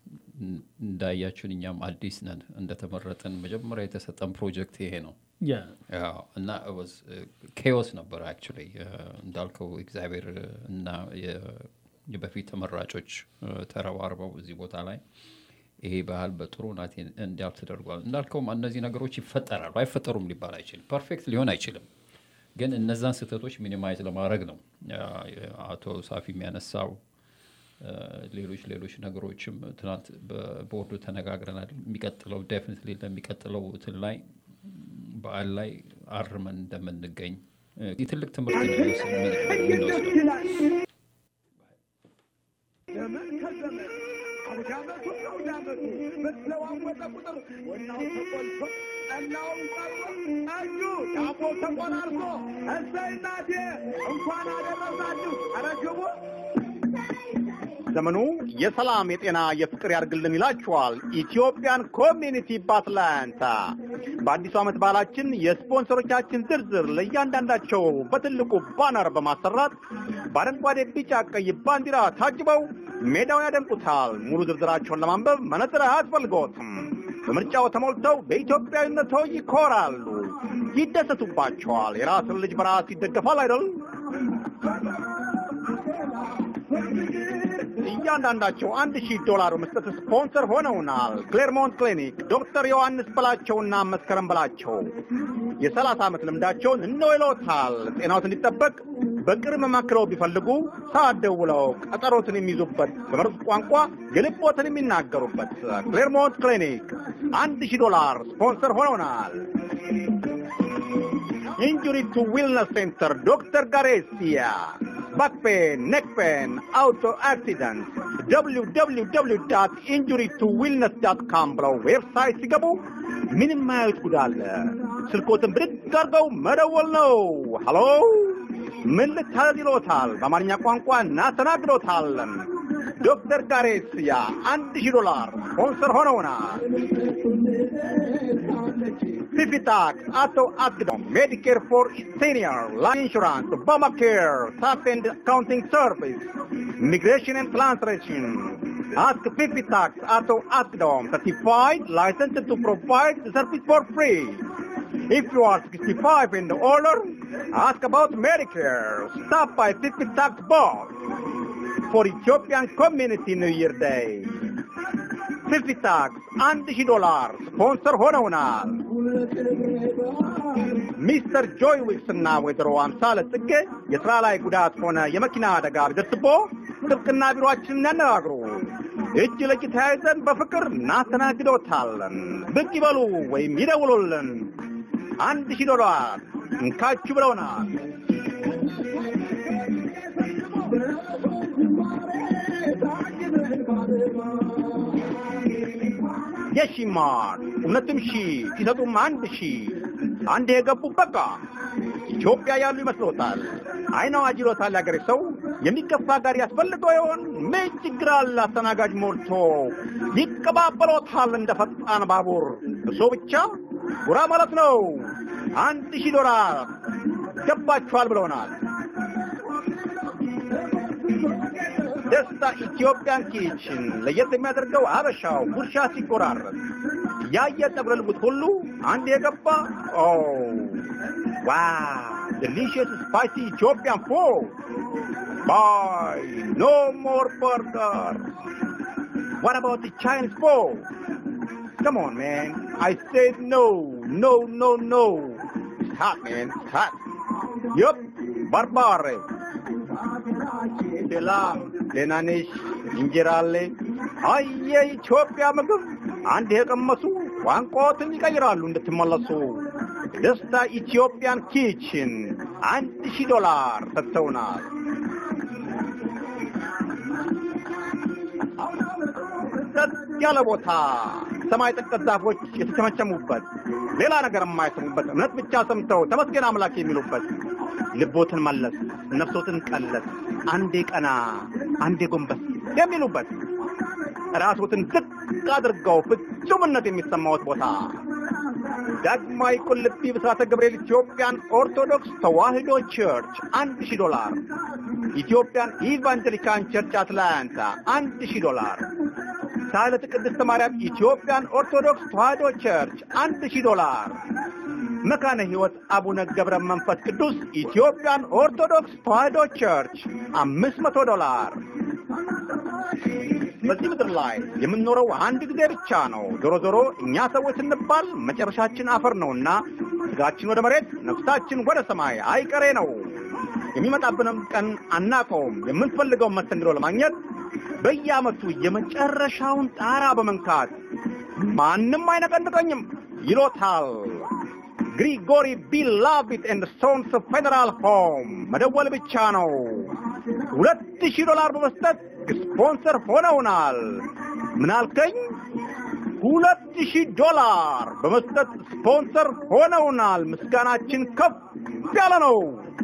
እንዳያችሁን እኛም አዲስ ነን እንደተመረጥን መጀመሪያ የተሰጠን ፕሮጀክት ይሄ ነው ያ ያው እና ኬዎስ ነበር አክቹዋሊ እንዳልከው እግዚአብሔር እና የ- የበፊት ተመራጮች እ፣ ተረባርበው እዚህ ቦታ ላይ ይሄ ባህል በጥሩ ናት እንዲያልፍ ተደርጓል። እንዳልከውም እነዚህ ነገሮች ይፈጠራሉ። አይፈጠሩም ሊባል አይችልም። ፐርፌክት ሊሆን አይችልም። ግን እነዛን ስህተቶች ሚኒማይዝ ለማድረግ ነው ያ- አቶ ሳፊ የሚያነሳው እ፣ ሌሎች ሌሎች ነገሮችም ትናንት በቦርዱ ተነጋግረናል። የሚቀጥለው ዴፊኒትሊ ለሚቀጥለው እንትን ላይ በዓል ላይ አርመን እንደምንገኝ እ፣ የትልቅ ትምህርት ነው የምንወስደው። ዘመን ከዘመን አውዳመቱ አውዳመቱ በተለዋወጠ ቁጥር ወናው ተቆልቶ ጠላውን ቀርቦ ጠጁ ዳቦ ተቆራርሶ እሰይ እናቴ እንኳን አደረሳችሁ። ኧረ ግቡ ዘመኑ የሰላም የጤና የፍቅር ያርግልን ይላችኋል ኢትዮጵያን ኮሚኒቲ በአትላንታ በአዲሱ ዓመት በዓላችን የስፖንሰሮቻችን ዝርዝር ለእያንዳንዳቸው በትልቁ ባነር በማሰራት በአረንጓዴ ቢጫ ቀይ ባንዲራ ታጅበው ሜዳውን ያደምቁታል ሙሉ ዝርዝራቸውን ለማንበብ መነጽር አያስፈልጎትም በምርጫው ተሞልተው በኢትዮጵያዊነቶ ይኮራሉ ይደሰቱባቸዋል የራስን ልጅ በራስ ይደገፋል አይደል እያንዳንዳቸው አንድ ሺህ ዶላር በመስጠት ስፖንሰር ሆነውናል። ክሌርሞንት ክሊኒክ ዶክተር ዮሐንስ በላቸውና መስከረም በላቸው የሰላሳ ዓመት ልምዳቸውን እነሆ ይለውታል። ጤናዎት እንዲጠበቅ በቅርብ መማክረው ቢፈልጉ ሰዓት ደውለው ቀጠሮትን የሚይዙበት በመርዝ ቋንቋ የልቦትን የሚናገሩበት ክሌርሞንት ክሊኒክ አንድ ሺህ ዶላር ስፖንሰር ሆነውናል። ኢንጁሪ ቱ ዊልነስ ሴንተር ዶክተር ጋሬሲያ ባክ ፔን፣ ኔክ ፔን፣ አውቶ አክሲደንት ደብሊው ደብሊው ደብሊው ዳት ኢንጁሪ ቱ ዊልነስ ዳት ካም ብለው ዌብሳይት ሲገቡ ምንም ማያዩት ጉድ አለ። ስልኮትን ብድግ አድርገው መደወል ነው። ሀሎ ምን ልታዘዝ ይሎታል። በአማርኛ ቋንቋ እናስተናግዶታለን። ዶክተር ጋሬስያ አንድ ሺህ ዶላር ስፖንሰር ሆነውናል። ፊፊታክስ አቶ አግዶም ሜዲኬር ፎር ሲኒየር ላይፍ ኢንሹራንስ ኦባማ ኬር ታክስ ኤንድ አካውንቲንግ ሰርቪስ ኢሚግሬሽን ኤንድ ትራንስሌሽን Ask Fifi Tax Auto Asdom, certified, licensed to provide the service for free. If you are 65 and older, ask about Medicare. Stop by Fifi Tax Box for Ethiopian Community New Year Day. Fifi Tax አንድ ሺህ ዶላር ስፖንሰር ሆነውናል። ሚስተር ጆይ ዊክስ እና ወይዘሮ አምሳለ ጽጌ የስራ ላይ ጉዳት ሆነ የመኪና አደጋ ቢደርስቦ ጥብቅና ቢሮአችንን ያነጋግሩ። እጅ ለእጅ ተያይዘን በፍቅር እናስተናግዶታለን። ብቅ ይበሉ ወይም ይደውሉልን። አንድ ሺህ ዶላር እንካችሁ ብለውናል። የሺማር እውነትም ሺ ሲሰጡም አንድ ሺ አንድ የገቡ በቃ ኢትዮጵያ ያሉ ይመስሎታል። አይን አዋጅ ይሎታል ያገሬ ሰው። የሚገፋ ጋር ያስፈልገው ይሆን? ምን ችግር አለ? አስተናጋጅ ሞልቶ ይቀባበሎታል እንደ ፈጣን ባቡር። እሶ ብቻ ጉራ ማለት ነው። አንድ ሺህ ዶላር ገባችኋል ብለውናል። ደስታ ኢትዮጵያን ኪችን ለየት የሚያደርገው አበሻው ጉርሻ ሲቆራረጥ ያየ ጠጉረ ልውጥ ሁሉ አንድ የገባ ኦ ዋው ዴሊሽየስ ስፓይሲ ኢትዮጵያን ፉድ ባይ ኖ ሞር በርገር What about the Chinese food? Come on, man. I said no, no, no, no. It's hot, man. It's hot. Yup, barbare. ሰላም ደህና ነሽ? እንጀራ አለ? አይ የኢትዮጵያ ምግብ አንድ የቀመሱ ቋንቋዎትን ይቀይራሉ እንድትመለሱ። ደስታ ኢትዮጵያን ኪችን አንድ ሺህ ዶላር ሰጥተውናል። ጸጥ ያለ ቦታ ሰማይ ጠቀስ ዛፎች የተቸመቸሙበት ሌላ ነገር የማይሰሙበት እምነት ብቻ ሰምተው ተመስገን አምላክ የሚሉበት ልቦትን መለስ ነፍሶትን ቀለስ አንዴ ቀና አንዴ ጎንበስ የሚሉበት ራሶትን ዝቅ አድርገው ፍጹምነት የሚሰማዎት ቦታ ዳግማዊ ቁልቢ ብስራተ ገብርኤል ኢትዮጵያን ኦርቶዶክስ ተዋሕዶ ቸርች አንድ ሺህ ዶላር ኢትዮጵያን ኢቫንጀሊካን ቸርች አትላንታ አንድ ሺህ ዶላር ሳህለተ ቅድስተ ማርያም ኢትዮጵያን ኦርቶዶክስ ተዋሕዶ ቸርች አንድ ሺህ ዶላር መካነ ሕይወት አቡነ ገብረ መንፈስ ቅዱስ ኢትዮጵያን ኦርቶዶክስ ተዋሕዶ ቸርች አምስት መቶ ዶላር በዚህ ምድር ላይ የምንኖረው አንድ ጊዜ ብቻ ነው። ዞሮ ዞሮ እኛ ሰዎች ስንባል መጨረሻችን አፈር ነውና ስጋችን ወደ መሬት፣ ነፍሳችን ወደ ሰማይ አይቀሬ ነው። የሚመጣብንም ቀን አናቀውም። የምንፈልገውን መስተንግዶ ለማግኘት በየዓመቱ የመጨረሻውን ጣራ በመንካት ማንም አይነቀንቀኝም ይሎታል። ግሪጎሪ ቢላቪት ኤንድ ሶንስ ፌዴራል ሆም መደወል ብቻ ነው። ሁለት ሺህ ዶላር በመስጠት ስፖንሰር ሆነውናል። ምን አልከኝ? ሁለት ሺህ ዶላር በመስጠት ስፖንሰር ሆነውናል። ምስጋናችን ከፍ ያለ ነው።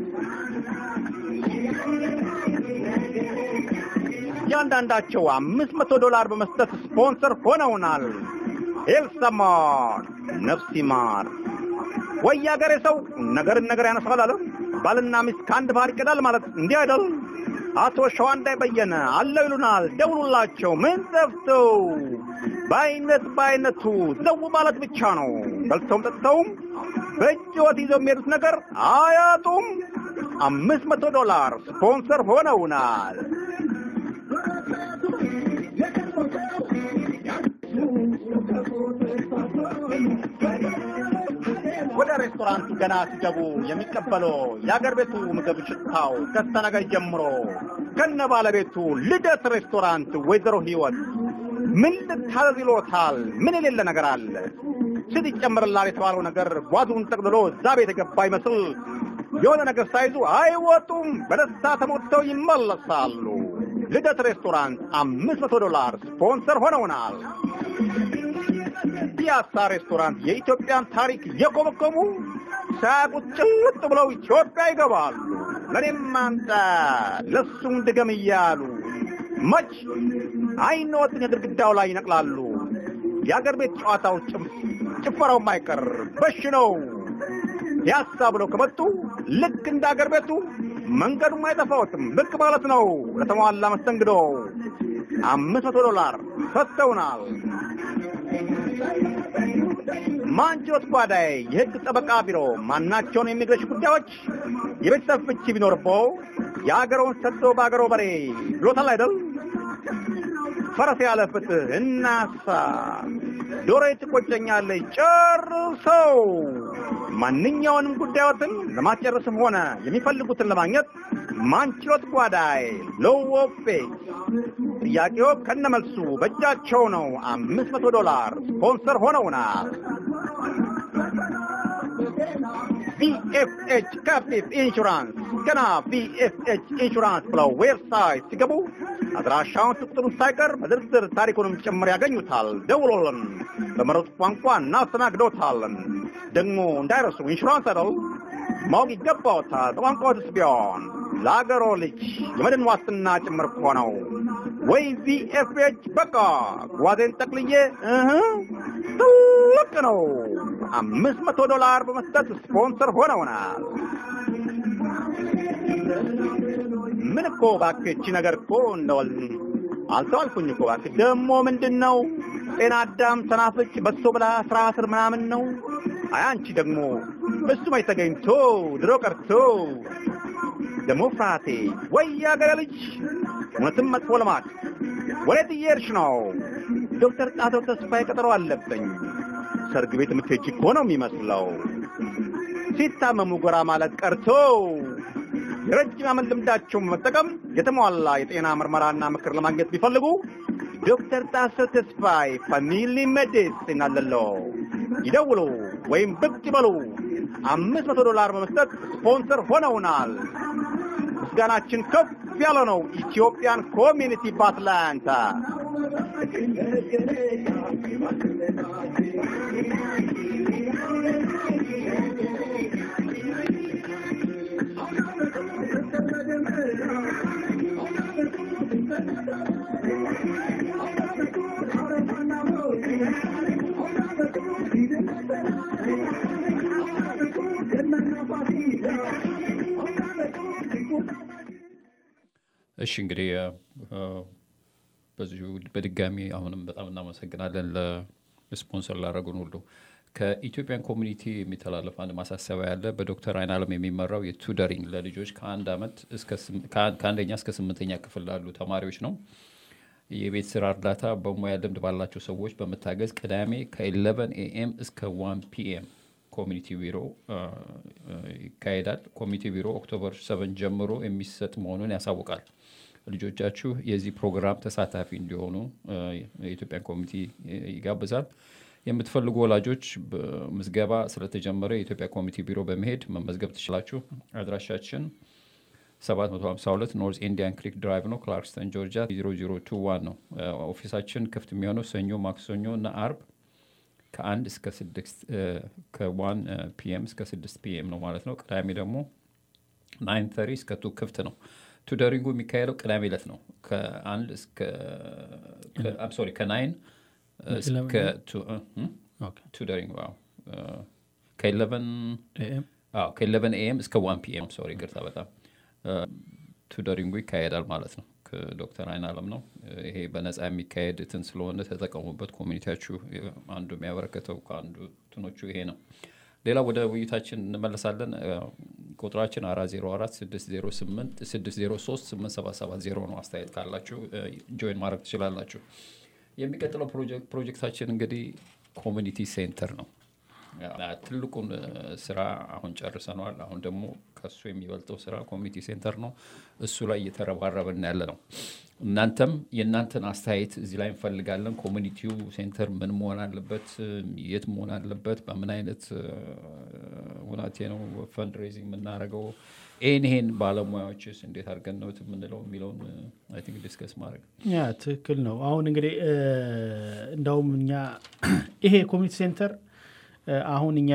እያንዳንዳቸው አምስት መቶ ዶላር በመስጠት ስፖንሰር ሆነውናል። ኤልሰማር ነፍስ ይማር። ወይ አገሬ ሰው ነገርን ነገር ያነሳል አለ። ባልና ሚስት ከአንድ ባህር ይቀዳል ማለት እንዲህ አይደል? አቶ ሸዋንዳይ በየነ አለው ይሉናል። ደውሉላቸው። ምን ጠፍተው በአይነት በአይነቱ ዘው ማለት ብቻ ነው። በልተውም ጠጥተውም በእጅ ወት ይዘው የሚሄዱት ነገር አያጡም። አምስት መቶ ዶላር ስፖንሰር ሆነውናል። ወደ ሬስቶራንቱ ገና ሲገቡ የሚቀበለው የአገር ቤቱ ምግብ ሽታው ከስተነገር ጀምሮ ከነ ባለቤቱ ልደት ሬስቶራንት ወይዘሮ ህይወት ምን ልታዘዝ ይሎታል? ምን የሌለ ነገር አለ? ስት ይጨምርላል የተባለው ነገር ጓዙን ጠቅልሎ እዛ ቤት የገባ ይመስል የሆነ ነገር ሳይዙ አይወጡም። በደስታ ተሞልተው ይመለሳሉ። ልደት ሬስቶራንት አምስት መቶ ዶላር ስፖንሰር ሆነውናል። ፒያሳ ሬስቶራንት የኢትዮጵያን ታሪክ የኮመኮሙ ሳያውቁት ጭልጥ ብለው ኢትዮጵያ ይገባሉ። ለእኔም አንተ ለሱም ድገም እያሉ መች አይኖትን የግድግዳው ላይ ይነቅላሉ። የአገር ቤት ጨዋታው ጭፈራው ማይቀር በሽ ነው። ፒያሳ ብለው ከመጡ ልክ እንደ አገር ቤቱ መንገዱም አይጠፋዎትም። ብቅ ማለት ነው። ለተሟላ መስተንግዶ አምስት መቶ ዶላር ሰጥተውናል። ማንችሎት ጓዳይ የሕግ ጠበቃ ቢሮ ማናቸውን የኢሚግሬሽን ጉዳዮች የቤተሰብ ፍቺ ቢኖርበው የአገረውን ሰጥቶ በአገሮ በሬ ብሎታል አይደል? ፈረስ ያለ ፍትህ እናሳ ዶሮ ትቆጨኛለች ጨርሰው ማንኛውንም ጉዳዮትን ለማስጨረስም ሆነ የሚፈልጉትን ለማግኘት ማንችሎት ጓዳይ ሎዎፌ ጥያቄው ከነመልሱ በእጃቸው ነው። አምስት መቶ ዶላር ስፖንሰር ሆነውናል። ቪኤፍኤች ካፒት ኢንሹራንስ ገና ቪኤፍኤች ኢንሹራንስ ብለው ዌብሳይት ሲገቡ አድራሻውን ቁጥሩን ሳይቀር በዝርዝር ታሪኩንም ጭምር ያገኙታል። ደውሎልን በመረጡት ቋንቋ እናስተናግዶታለን። ደግሞ እንዳይረሱ ኢንሹራንስ አይደል ማወቅ ይገባዎታል። በቋንቋዎትስ ቢሆን ለአገሮ ልጅ የመድን ዋስትና ጭምር እኮ ነው። ወይ ቪኤፍኤች በቃ ጓዜን ጠቅልዬ እህ ትልቅ ነው። አምስት መቶ ዶላር በመስጠት ስፖንሰር ሆነውናል። ምን እኮ እባክህ እቺ ነገር እኮ እንደወል አልተዋልኩኝ እኮ እባክህ ደግሞ ምንድን ነው ጤና አዳም ሰናፍጭ በሶ ብላ ስራ ስር ምናምን ነው። አይ አንቺ ደግሞ እሱ መች ተገኝቶ ድሮ ቀርቶ ደግሞ ፍርሃቴ ወይ ያገረ ልጅ እውነትም መጥፎ ልማድ ወዴት እየሄድሽ ነው? ዶክተር ጣተው ተስፋዬ ቀጠሮ አለብኝ። ሰርግ ቤት የምትሄጂ እኮ ነው የሚመስለው። ሲታመሙ ጎራ ማለት ቀርቶ የረጅም ዓመት ልምዳቸውን መጠቀም የተሟላ የጤና ምርመራና ምክር ለማግኘት ቢፈልጉ ዶክተር ጣሰው ተስፋዬ ፋሚሊ ሜዲሲን አለለው። ይደውሉ ወይም ብቅ ይበሉ። አምስት መቶ ዶላር በመስጠት ስፖንሰር ሆነውናል። ምስጋናችን ከፍ ያለ ነው። ኢትዮጵያን ኮሚኒቲ በአትላንታ እሺ እንግዲህ በዚሁ በድጋሚ አሁንም በጣም እናመሰግናለን ለስፖንሰር ላደረጉን ሁሉ። ከኢትዮጵያን ኮሚኒቲ የሚተላለፍ አንድ ማሳሰቢያ ያለ በዶክተር አይን አለም የሚመራው የቱደሪንግ ለልጆች ከአንድ ዓመት ከአንደኛ እስከ ስምንተኛ ክፍል ላሉ ተማሪዎች ነው። የቤት ስራ እርዳታ በሙያ ልምድ ባላቸው ሰዎች በመታገዝ ቅዳሜ ከ11 ኤኤም እስከ 1 ፒኤም ኮሚኒቲ ቢሮ ይካሄዳል። ኮሚኒቲ ቢሮ ኦክቶበር 7 ጀምሮ የሚሰጥ መሆኑን ያሳውቃል። ልጆቻችሁ የዚህ ፕሮግራም ተሳታፊ እንዲሆኑ የኢትዮጵያን ኮሚኒቲ ይጋብዛል። የምትፈልጉ ወላጆች ምዝገባ ስለተጀመረ የኢትዮጵያ ኮሚኒቲ ቢሮ በመሄድ መመዝገብ ትችላችሁ። አድራሻችን 752 ኖርዝ ኢንዲያን ክሪክ ድራይቭ ነው፣ ክላርክስተን ጆርጂያ 0021 ነው። ኦፊሳችን ክፍት የሚሆነው ሰኞ፣ ማክሰኞ እና አርብ ከአንድ እስከ ስድስት ከዋን ፒኤም እስከ ስድስት ፒኤም ነው ማለት ነው። ቅዳሜ ደግሞ ናይን ተሪ እስከ ቱ ክፍት ነው። ቱደሪንጉ የሚካሄደው ቅዳሜ ዕለት ነው። ከአንድ እስከ ሶሪ ከናይን እስከ ቱደሪንግ ከኢለቨን ኤኤም እስከ ዋን ፒኤም ሶሪ ይቅርታ በጣም ቱደሪንጉ ይካሄዳል ማለት ነው። ከዶክተር አይን አለም ነው። ይሄ በነፃ የሚካሄድ እንትን ስለሆነ ተጠቀሙበት። ኮሚኒቲያችሁ አንዱ የሚያበረከተው ከአንዱ ትኖቹ ይሄ ነው። ሌላ ወደ ውይይታችን እንመለሳለን። ቁጥራችን አራት ዜሮ አራት ስድስት ዜሮ ስምንት ስድስት ዜሮ ሶስት ስምንት ሰባት ሰባት ዜሮ ነው። አስተያየት ካላችሁ ጆይን ማድረግ ትችላላችሁ። የሚቀጥለው ፕሮጀክታችን እንግዲህ ኮሚኒቲ ሴንተር ነው። ትልቁን ስራ አሁን ጨርሰነዋል። አሁን ደግሞ ከሱ የሚበልጠው ስራ ኮሚኒቲ ሴንተር ነው። እሱ ላይ እየተረባረብን ያለ ነው። እናንተም የእናንተን አስተያየት እዚህ ላይ እንፈልጋለን። ኮሚኒቲው ሴንተር ምን መሆን አለበት? የት መሆን አለበት? በምን አይነት ሁናቴ ነው ፈንድሬዚንግ የምናደርገው? ይህን ይሄን ባለሙያዎችስ እንዴት አድርገን ነው የምንለው የሚለውን አይ ቲንክ ዲስከስ ማድረግ ያ ትክክል ነው። አሁን እንግዲህ እንደውም እኛ ይሄ ኮሚኒቲ ሴንተር አሁን እኛ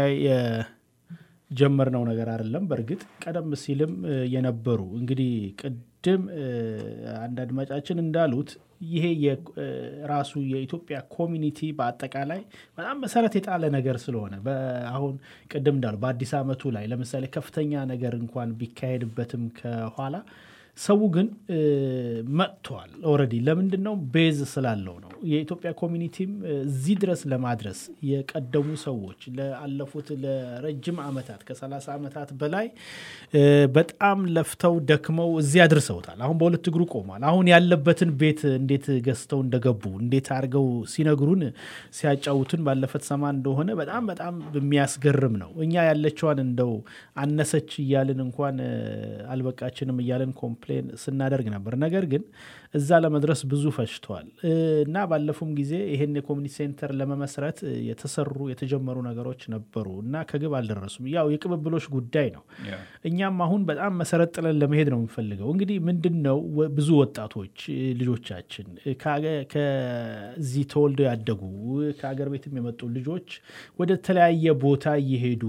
የጀመርነው ነገር አይደለም። በእርግጥ ቀደም ሲልም የነበሩ እንግዲህ ቅድም አንድ አድማጫችን እንዳሉት ይሄ ራሱ የኢትዮጵያ ኮሚኒቲ በአጠቃላይ በጣም መሰረት የጣለ ነገር ስለሆነ አሁን ቅድም እንዳሉ በአዲስ ዓመቱ ላይ ለምሳሌ ከፍተኛ ነገር እንኳን ቢካሄድበትም ከኋላ ሰው ግን መጥተዋል። ኦልሬዲ ለምንድን ነው? ቤዝ ስላለው ነው። የኢትዮጵያ ኮሚኒቲም እዚህ ድረስ ለማድረስ የቀደሙ ሰዎች ለአለፉት ለረጅም ዓመታት ከ30 ዓመታት በላይ በጣም ለፍተው ደክመው እዚህ አድርሰውታል። አሁን በሁለት እግሩ ቆሟል። አሁን ያለበትን ቤት እንዴት ገዝተው እንደገቡ እንዴት አድርገው ሲነግሩን ሲያጫውቱን ባለፈት ሰማ እንደሆነ በጣም በጣም የሚያስገርም ነው። እኛ ያለችዋን እንደው አነሰች እያልን እንኳን አልበቃችንም እያልን ኮምፕሌን ስናደርግ ነበር። ነገር ግን እዛ ለመድረስ ብዙ ፈጅተዋል እና ባለፉም ጊዜ ይሄን የኮሚኒቲ ሴንተር ለመመስረት የተሰሩ የተጀመሩ ነገሮች ነበሩ እና ከግብ አልደረሱም። ያው የቅብብሎች ጉዳይ ነው። እኛም አሁን በጣም መሰረት ጥለን ለመሄድ ነው የምንፈልገው። እንግዲህ ምንድን ነው ብዙ ወጣቶች ልጆቻችን ከዚህ ተወልደው ያደጉ ከሀገር ቤትም የመጡ ልጆች ወደ ተለያየ ቦታ እየሄዱ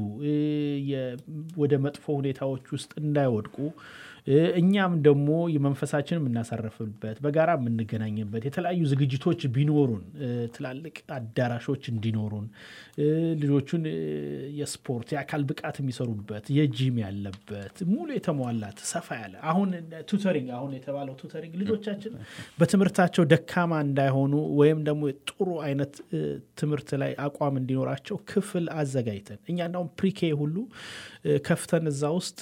ወደ መጥፎ ሁኔታዎች ውስጥ እንዳይወድቁ እኛም ደግሞ የመንፈሳችን የምናሳረፍበት በጋራ የምንገናኝበት የተለያዩ ዝግጅቶች ቢኖሩን ትላልቅ አዳራሾች እንዲኖሩን ልጆቹን የስፖርት የአካል ብቃት የሚሰሩበት የጂም ያለበት ሙሉ የተሟላት ሰፋ ያለ አሁን ቱተሪንግ አሁን የተባለው ቱተሪንግ ልጆቻችን በትምህርታቸው ደካማ እንዳይሆኑ ወይም ደግሞ ጥሩ አይነት ትምህርት ላይ አቋም እንዲኖራቸው ክፍል አዘጋጅተን እኛ እንዳውም ፕሪኬ ሁሉ ከፍተን እዛ ውስጥ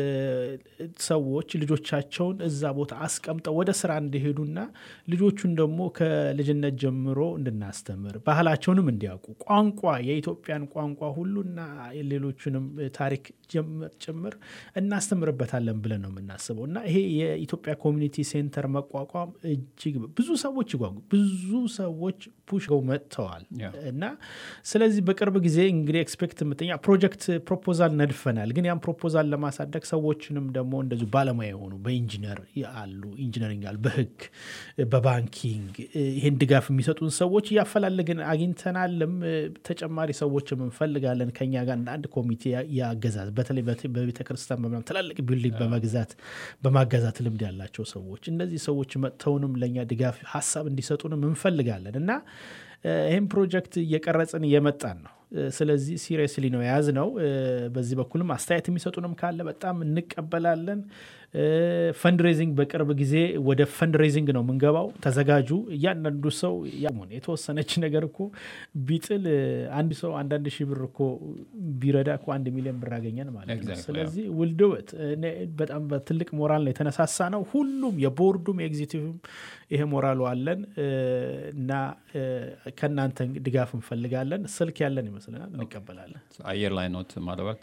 ሰዎች ልጆቻቸውን እዛ ቦታ አስቀምጠው ወደ ስራ እንዲሄዱና ልጆቹን ደግሞ ከልጅነት ጀምሮ እንድናስተምር ባህላቸውንም እንዲያውቁ ቋንቋ የኢትዮጵያን ቋንቋ ሁሉና ሌሎቹንም ታሪክ ጭምር እናስተምርበታለን ብለን ነው የምናስበው እና ይሄ የኢትዮጵያ ኮሚኒቲ ሴንተር መቋቋም እጅግ ብዙ ሰዎች ይጓጉ ብዙ ሰዎች ፑሽ መጥተዋል እና ስለዚህ በቅርብ ጊዜ እንግዲህ ኤክስፔክት ምጥኛ ፕሮጀክት ፕሮፖዛል ነድፈናል። ግን ያን ፕሮፖዛል ለማሳደግ ሰዎችንም ደግሞ እንደዚሁ ባለሙያ የሆኑ በኢንጂነር አሉ ኢንጂነሪንግ አሉ፣ በህግ በባንኪንግ ይህን ድጋፍ የሚሰጡን ሰዎች እያፈላለግን አግኝተናልም። ተጨማሪ ሰዎችም እንፈልጋለን ከኛ ጋር እንደ አንድ ኮሚቴ ያገዛዝ በተለይ በቤተ ክርስቲያን በምናምን ትላልቅ ቢልዲንግ በመግዛት በማገዛት ልምድ ያላቸው ሰዎች እነዚህ ሰዎች መጥተውንም ለእኛ ድጋፍ ሀሳብ እንዲሰጡንም እንፈልጋለን እና ይህም ፕሮጀክት እየቀረጽን እየመጣን ነው። ስለዚህ ሲሪየስሊ ነው የያዝ ነው። በዚህ በኩልም አስተያየት የሚሰጡንም ካለ በጣም እንቀበላለን። ፈንድሬዚንግ በቅርብ ጊዜ ወደ ፈንድሬዚንግ ነው የምንገባው። ተዘጋጁ። እያንዳንዱ ሰው የተወሰነች ነገር እኮ ቢጥል አንድ ሰው አንዳንድ ሺህ ብር እኮ ቢረዳ እኮ አንድ ሚሊዮን ብር አገኘን ማለት ነው። ስለዚህ ውልድወት በጣም በትልቅ ሞራል ነው የተነሳሳ ነው። ሁሉም የቦርዱም የኤግዚቲቭም ይሄ ሞራሉ አለን እና ከእናንተ ድጋፍ እንፈልጋለን። ስልክ ያለን ይመስለናል፣ እንቀበላለን። አየር ላይ ኖት ማለባት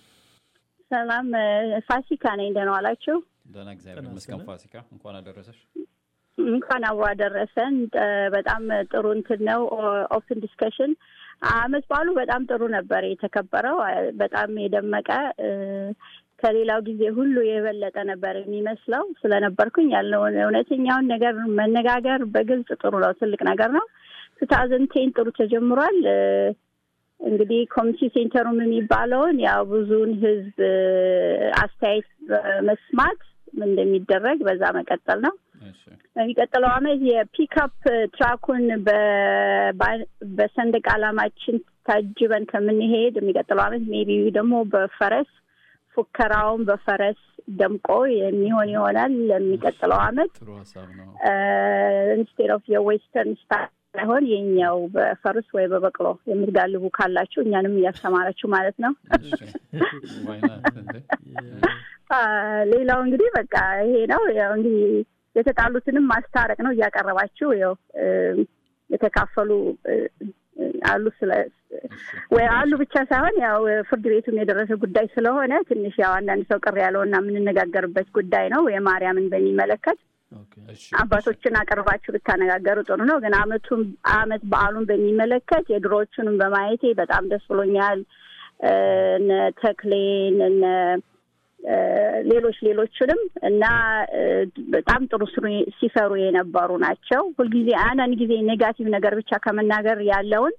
ሰላም ፋሲካ ነኝ። ደህና ዋላችሁ? ደህና እግዚአብሔር ይመስገን። ፋሲካ እንኳን አደረሰሽ። እንኳን አብሮ አደረሰን። በጣም ጥሩ እንትን ነው ኦፕን ዲስከሽን። አመት በዓሉ በጣም ጥሩ ነበር የተከበረው። በጣም የደመቀ ከሌላው ጊዜ ሁሉ የበለጠ ነበር የሚመስለው። ስለነበርኩኝ ያለውን እውነተኛውን ነገር መነጋገር በግልጽ ጥሩ ነው፣ ትልቅ ነገር ነው። ቱ ታውዘንድ ቴን ጥሩ ተጀምሯል። እንግዲህ ኮሚኒቲ ሴንተሩም የሚባለውን ያው ብዙውን ህዝብ አስተያየት መስማት እንደሚደረግ በዛ መቀጠል ነው። በሚቀጥለው አመት የፒክአፕ ትራኩን በሰንደቅ ዓላማችን ታጅበን ከምንሄድ የሚቀጥለው አመት ሜቢ ደግሞ በፈረስ ፉከራውን በፈረስ ደምቆ የሚሆን ይሆናል። ለሚቀጥለው አመት ኢንስቴድ ኦፍ የዌስተርን ስታይል ሳይሆን የኛው በፈረስ ወይ በበቅሎ የምትጋልቡ ካላችሁ እኛንም እያስተማራችሁ ማለት ነው። ሌላው እንግዲህ በቃ ይሄ ነው። ያው እንግዲህ የተጣሉትንም ማስታረቅ ነው እያቀረባችሁ ያው የተካፈሉ አሉ ስለ ወይ አሉ ብቻ ሳይሆን ያው ፍርድ ቤቱም የደረሰ ጉዳይ ስለሆነ ትንሽ ያው አንዳንድ ሰው ቅር ያለውና የምንነጋገርበት ጉዳይ ነው። የማርያምን በሚመለከት አባቶችን አቅርባችሁ ብታነጋገሩ ጥሩ ነው። ግን አመቱን አመት በዓሉን በሚመለከት የድሮዎቹንም በማየቴ በጣም ደስ ብሎኛል። እነ ተክሌን እነ ሌሎች ሌሎችንም እና በጣም ጥሩ ሲሰሩ የነበሩ ናቸው። ሁልጊዜ አንዳንድ ጊዜ ኔጋቲቭ ነገር ብቻ ከመናገር ያለውን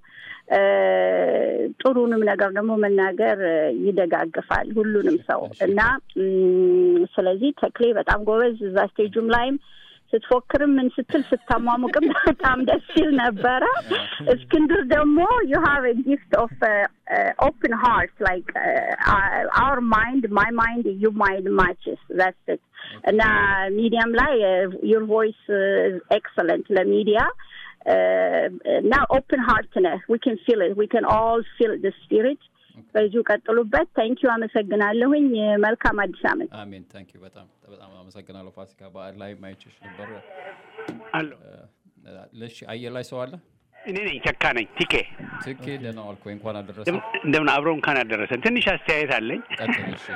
ጥሩንም ነገር ደግሞ መናገር ይደጋግፋል ሁሉንም ሰው እና ስለዚህ ተክሌ በጣም ጎበዝ እዛ ስቴጁም ላይም ስትፎክርም ምን ስትል ስታሟሙቅም በጣም ደስ ሲል ነበረ። እስክንድር ደግሞ ዩ ሃቭ ጊፍት ኦፍ ኦፕን ሃርት ላይክ አወር ማይንድ ማይ ማይንድ ዩ ማይንድ ማችስ ዛትስ ኢት እና ሚዲያም ላይ ዩር ቮይስ ኤክሰለንት ለሚዲያ እና ኦፕን ሃርት ነህ ዊ ካን ፊል ኢት ዊ ካን ኦል ፊል ደ ስፒሪት በዚሁ ቀጥሉበት። ታንኪዩ አመሰግናለሁኝ። መልካም አዲስ ዓመት። አሜን። ታንኪዩ በጣም በጣም አመሰግናለሁ። ፋሲካ በዓል ላይ ማይችሽ ነበር አሎ ለሽ አየር ላይ ሰው አለ። እኔ ነኝ ተካ ነኝ ቲኬ ትኬ ደህና ዋልክ ወይ? እንኳን አደረሰ። እንደምን አብረው እንኳን አደረሰን። ትንሽ አስተያየት አለኝ። ቀጥል። እሺ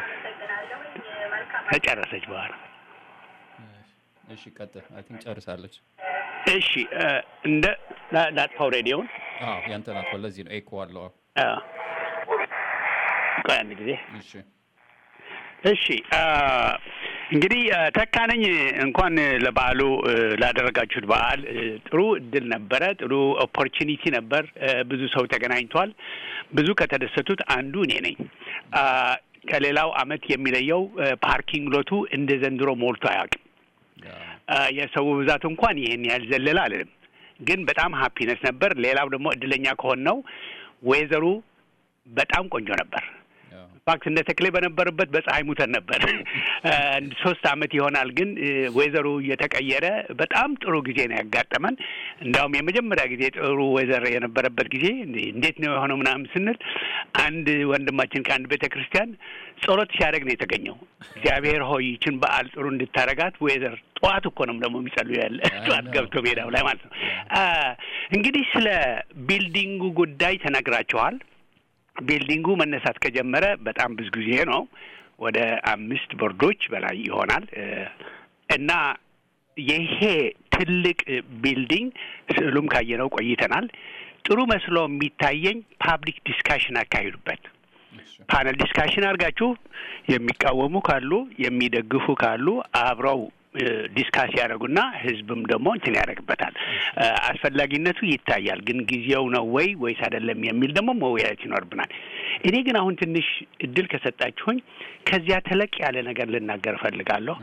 ተጨረሰች በኋላ እሺ ቀጥል። አይ ቲንክ ጨርሳለች። እሺ እንደ ላጥፋው ሬዲዮን። አዎ ያንተ ናት። ለዚህ ነው ኤኮ አለው። ቆይ አንድ ጊዜ እሺ እሺ እንግዲህ ተካነኝ እንኳን ለበዓሉ ላደረጋችሁት በዓል ጥሩ እድል ነበረ። ጥሩ ኦፖርቹኒቲ ነበር። ብዙ ሰው ተገናኝቷል። ብዙ ከተደሰቱት አንዱ እኔ ነኝ። ከሌላው አመት የሚለየው ፓርኪንግ ሎቱ እንደ ዘንድሮ ሞልቶ አያውቅም። የሰው ብዛት እንኳን ይህን ያህል ዘለለ አልልም፣ ግን በጣም ሀፒነስ ነበር። ሌላው ደግሞ እድለኛ ከሆን ነው ወይዘሩ በጣም ቆንጆ ነበር። ፋክት እንደ ተክሌ በነበረበት በፀሐይ ሙተን ነበር። ሶስት አመት ይሆናል ግን ወይዘሩ እየተቀየረ በጣም ጥሩ ጊዜ ነው ያጋጠመን። እንዲያውም የመጀመሪያ ጊዜ ጥሩ ወይዘር የነበረበት ጊዜ እንዴት ነው የሆነው ምናምን ስንል አንድ ወንድማችን ከአንድ ቤተ ክርስቲያን ጸሎት ሲያደርግ ነው የተገኘው። እግዚአብሔር ሆይ ይችን በዓል ጥሩ እንድታረጋት ወይዘር ጠዋት እኮ ነው ደግሞ የሚጸልዩ ያለ ጠዋት ገብቶ ሜዳው ላይ ማለት ነው። እንግዲህ ስለ ቢልዲንጉ ጉዳይ ተነግራችኋል። ቢልዲንጉ መነሳት ከጀመረ በጣም ብዙ ጊዜ ነው። ወደ አምስት ቦርዶች በላይ ይሆናል እና ይሄ ትልቅ ቢልዲንግ ስዕሉም ካየነው ቆይተናል። ጥሩ መስሎ የሚታየኝ ፓብሊክ ዲስካሽን አካሂዱበት። ፓነል ዲስካሽን አድርጋችሁ የሚቃወሙ ካሉ የሚደግፉ ካሉ አብረው ዲስካስ ያደረጉና ህዝብም ደግሞ እንትን ያደርግበታል። አስፈላጊነቱ ይታያል። ግን ጊዜው ነው ወይ ወይስ አይደለም የሚል ደግሞ መወያየት ይኖርብናል። እኔ ግን አሁን ትንሽ እድል ከሰጣችሁኝ ከዚያ ተለቅ ያለ ነገር ልናገር እፈልጋለሁ።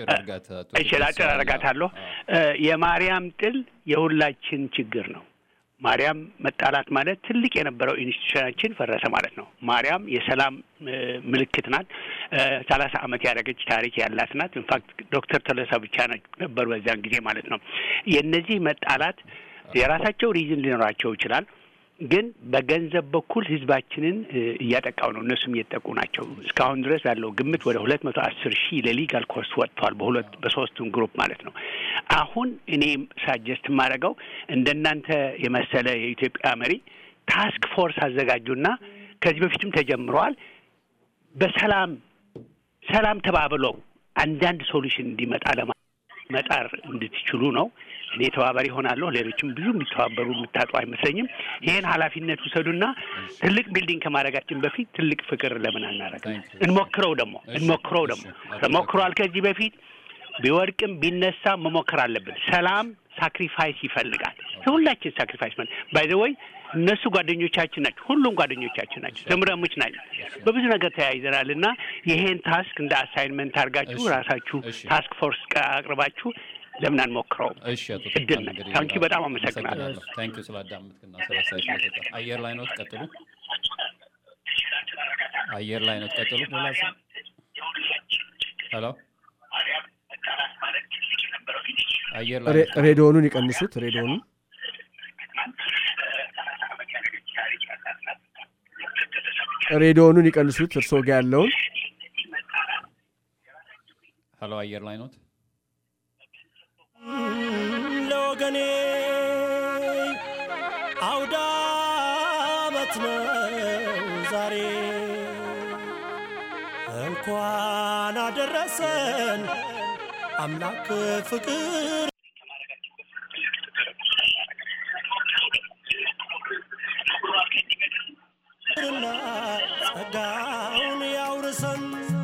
እሺ፣ ላጭር አረጋታለሁ። የማርያም ጥል የሁላችን ችግር ነው። ማርያም መጣላት ማለት ትልቅ የነበረው ኢንስቲቱሽናችን ፈረሰ ማለት ነው። ማርያም የሰላም ምልክት ናት። ሰላሳ ዓመት ያደረገች ታሪክ ያላት ናት። ኢንፋክት ዶክተር ተለሳ ብቻ ነበሩ በዚያን ጊዜ ማለት ነው። የእነዚህ መጣላት የራሳቸው ሪዝን ሊኖራቸው ይችላል። ግን በገንዘብ በኩል ህዝባችንን እያጠቃው ነው። እነሱም እየጠቁ ናቸው። እስካሁን ድረስ ያለው ግምት ወደ ሁለት መቶ አስር ሺህ ለሊጋል ኮርስ ወጥቷል። በሁለት በሶስቱም ግሩፕ ማለት ነው። አሁን እኔ ሳጀስት የማደርገው እንደናንተ የመሰለ የኢትዮጵያ መሪ ታስክ ፎርስ አዘጋጁና ከዚህ በፊትም ተጀምረዋል። በሰላም ሰላም ተባብለው አንዳንድ ሶሉሽን እንዲመጣ ለመጣር እንድትችሉ ነው። እኔ ተባባሪ ሆናለሁ። ሌሎችም ብዙ የሚተባበሩ የምታጡ አይመስለኝም። ይሄን ኃላፊነት ውሰዱና ትልቅ ቢልዲንግ ከማድረጋችን በፊት ትልቅ ፍቅር ለምን አናረግም? እንሞክረው ደግሞ እንሞክረው ደግሞ ተሞክሯል ከዚህ በፊት ቢወድቅም ቢነሳ መሞከር አለብን። ሰላም ሳክሪፋይስ ይፈልጋል። ሁላችን ሳክሪፋይስ ማለት ባይ ዘ ወይ እነሱ ጓደኞቻችን ናቸው። ሁሉም ጓደኞቻችን ናቸው። ዘምረሞች ናቸው። በብዙ ነገር ተያይዘናል እና ይሄን ታስክ እንደ አሳይንመንት አድርጋችሁ ራሳችሁ ታስክ ፎርስ አቅርባችሁ ለምን አንሞክረውም? እሺ አቶ እድል ነው። ታንኪ በጣም አመሰግናለሁ። ታንኪ ስላዳመጥክና ስለሳይ ስለሰጠ አየር ላይ ነው ቀጥሉ። አየር ላይ ነው ቀጥሉ። ሄሎ አየር ላይ ሬዲዮኑን ይቀንሱት። ሬዲዮኑን ሬዲዮኑን ይቀንሱት። እርስዎ ጋ ያለውን ሄሎ አየር ላይ ኖት ለወገኔ አውዳ ጠዋት ነው ዛሬ እንኳን አደረሰን አምላክ ፍቅር እና ጸጋውን ያውርሰን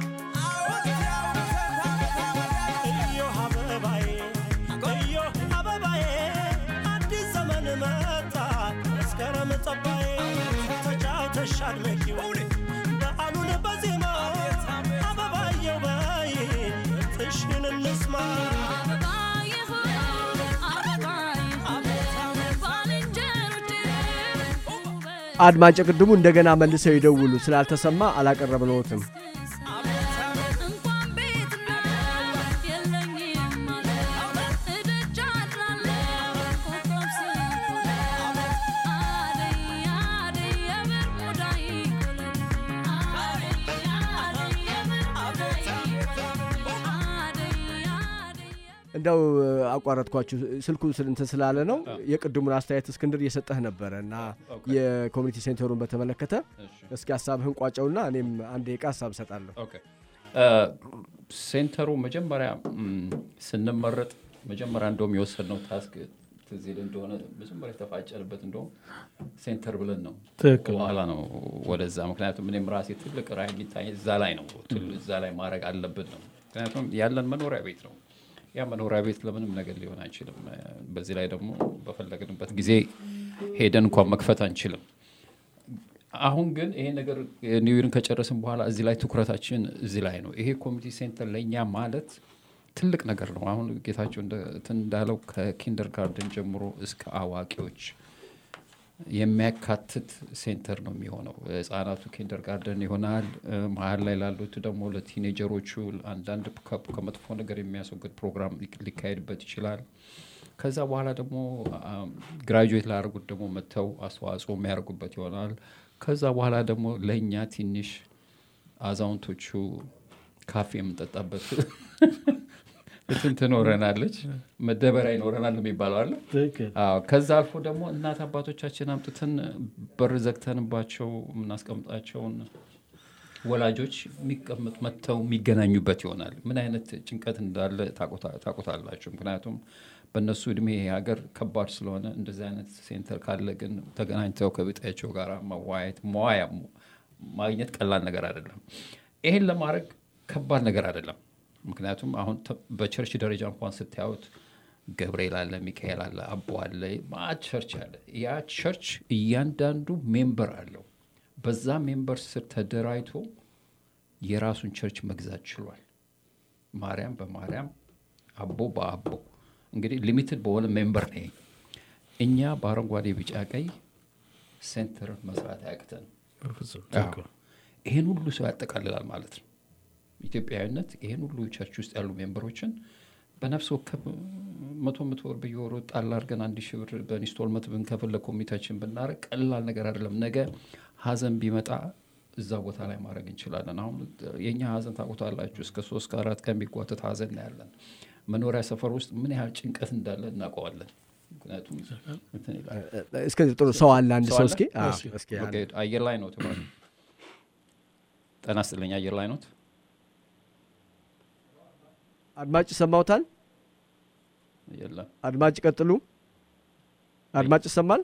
እዮህ አበባዬ እዮህ አበባዬ አዲስ ዘመን መጣ መስከረም ጠባዬ ተጫውተሽ አድመቂው በዓሉን በዜማ አበባየው በይ ጥሽን እንስማ አድማጭ ቅድሙ እንደገና መልሰው ይደውሉ ስላልተሰማ አላቀረብነዎትም። እንደው አቋረጥኳችሁ ስልኩ ስል- እንትን ስላለ ነው። የቅድሙን አስተያየት እስክንድር እየሰጠህ ነበረ እና የኮሚኒቲ ሴንተሩን በተመለከተ እስኪ ሀሳብህን ቋጨውና እኔም አንድ ደቂቃ ሀሳብ እሰጣለሁ። ኦኬ ሴንተሩ መጀመሪያ ም፣ ስንመረጥ መጀመሪያ እንደውም የወሰድነው ታስክ ትዝ ይልህ እንደሆነ መጀመሪያ የተፋጨንበት እንደውም ሴንተር ብለን ነው። ትክክል። በኋላ ነው ወደዛ። ምክንያቱም እኔም ራሴ ትልቅ ራዕይ የሚታይ እዛ ላይ ነው። ትል- እዛ ላይ ማድረግ አለብን ነው። ምክንያቱም ያለን መኖሪያ ቤት ነው። ያ መኖሪያ ቤት ለምንም ነገር ሊሆን አይችልም። በዚህ ላይ ደግሞ በፈለግንበት ጊዜ ሄደን እንኳን መክፈት አንችልም። አሁን ግን ይሄ ነገር ኒውይርን ከጨረስን በኋላ እዚህ ላይ ትኩረታችን እዚህ ላይ ነው። ይሄ ኮሚኒቲ ሴንተር ለእኛ ማለት ትልቅ ነገር ነው። አሁን ጌታቸው እንደ- እንትን እንዳለው ከኪንደር ጋርደን ጀምሮ እስከ አዋቂዎች የሚያካትት ሴንተር ነው የሚሆነው። ህጻናቱ ኪንደር ጋርደን ይሆናል። እ፣ መሀል ላይ ላሉት ደግሞ ለቲኔጀሮቹ አንዳንድ ከ- ከመጥፎ ነገር የሚያስወግድ ፕሮግራም ሊክ- ሊካሄድበት ይችላል። ከዛ በኋላ ደግሞ ግራጁዌት ላደርጉት ደግሞ መጥተው አስተዋጽኦ የሚያደርጉበት ይሆናል። ከዛ በኋላ ደግሞ ለእኛ ትንሽ አዛውንቶቹ ካፌ የምንጠጣበት እንትን ትኖረናለች፣ መደበሪያ ይኖረናል የሚባለው አለ። ትክክል። አዎ ከዛ አልፎ ደግሞ እናት አባቶቻችን አምጥተን በር ዘግተንባቸው የምናስቀምጣቸውን ወላጆች የሚቀመጥ መጥተው የሚገናኙበት ይሆናል። ምን አይነት ጭንቀት እንዳለ ታውቁታ- ታውቁታላችሁ። ምክንያቱም በእነሱ እድሜ ይሄ ሀገር ከባድ ስለሆነ እንደዚህ አይነት ሴንተር ካለ ግን ተገናኝተው ከቤታቸው ጋር መዋየት መዋያ ማግኘት ቀላል ነገር አይደለም። ይሄን ለማድረግ ከባድ ነገር አይደለም። ምክንያቱም አሁን ተ- በቸርች ደረጃ እንኳን ስታዩት ገብርኤል አለ፣ ሚካኤል አለ፣ አቦ አለ፣ ማዕት ቸርች አለ። ያ ቸርች እያንዳንዱ ሜምበር አለው። በዛ ሜምበር ስር ተደራጅቶ የራሱን ቸርች መግዛት ችሏል። ማርያም በማርያም አቦ በአቦ እንግዲህ ሊሚትድ በሆነ ሜምበር ነው። ይሄ። እኛ በአረንጓዴ ቢጫ ቀይ ሴንተር መስራት አያቅተን። በፍጹም አዎ። ይሄን ሁሉ ሰው ያጠቃልላል ማለት ነው። ኢትዮጵያዊነት ይሄን ሁሉ ቸርች ውስጥ ያሉ ሜምበሮችን በነፍስ ወከፍ መቶ መቶ ወር በየወሩ ጣል አድርገን አንድ ሺህ ብር በኢንስቶልመንት ብንከፍል ለኮሚቴያችን ብናደርግ ቀላል ነገር አይደለም። ነገ ሀዘን ቢመጣ እዛ ቦታ ላይ ማድረግ እንችላለን። አሁን የእኛ ሀዘን ታውቁታላችሁ። እስከ ሶስት ከአራት ቀን የሚጓተት ሀዘን ነው ያለን። መኖሪያ ሰፈር ውስጥ ምን ያህል ጭንቀት እንዳለ እናውቀዋለን። ምክንያቱም እንትን ይላል። እስከዚህ ጥሩ ሰው አለ አንድ ሰው ሰው አለ? እስኪ አዎ፣ እሺ። እስኪ ኦኬ፣ አየር ላይ ነው ተባለ። ጤና ይስጥልኝ። አየር ላይ ኖት? አድማጭ ይሰማውታል? የለም። አድማጭ ቀጥሉ። አድማጭ ይሰማል?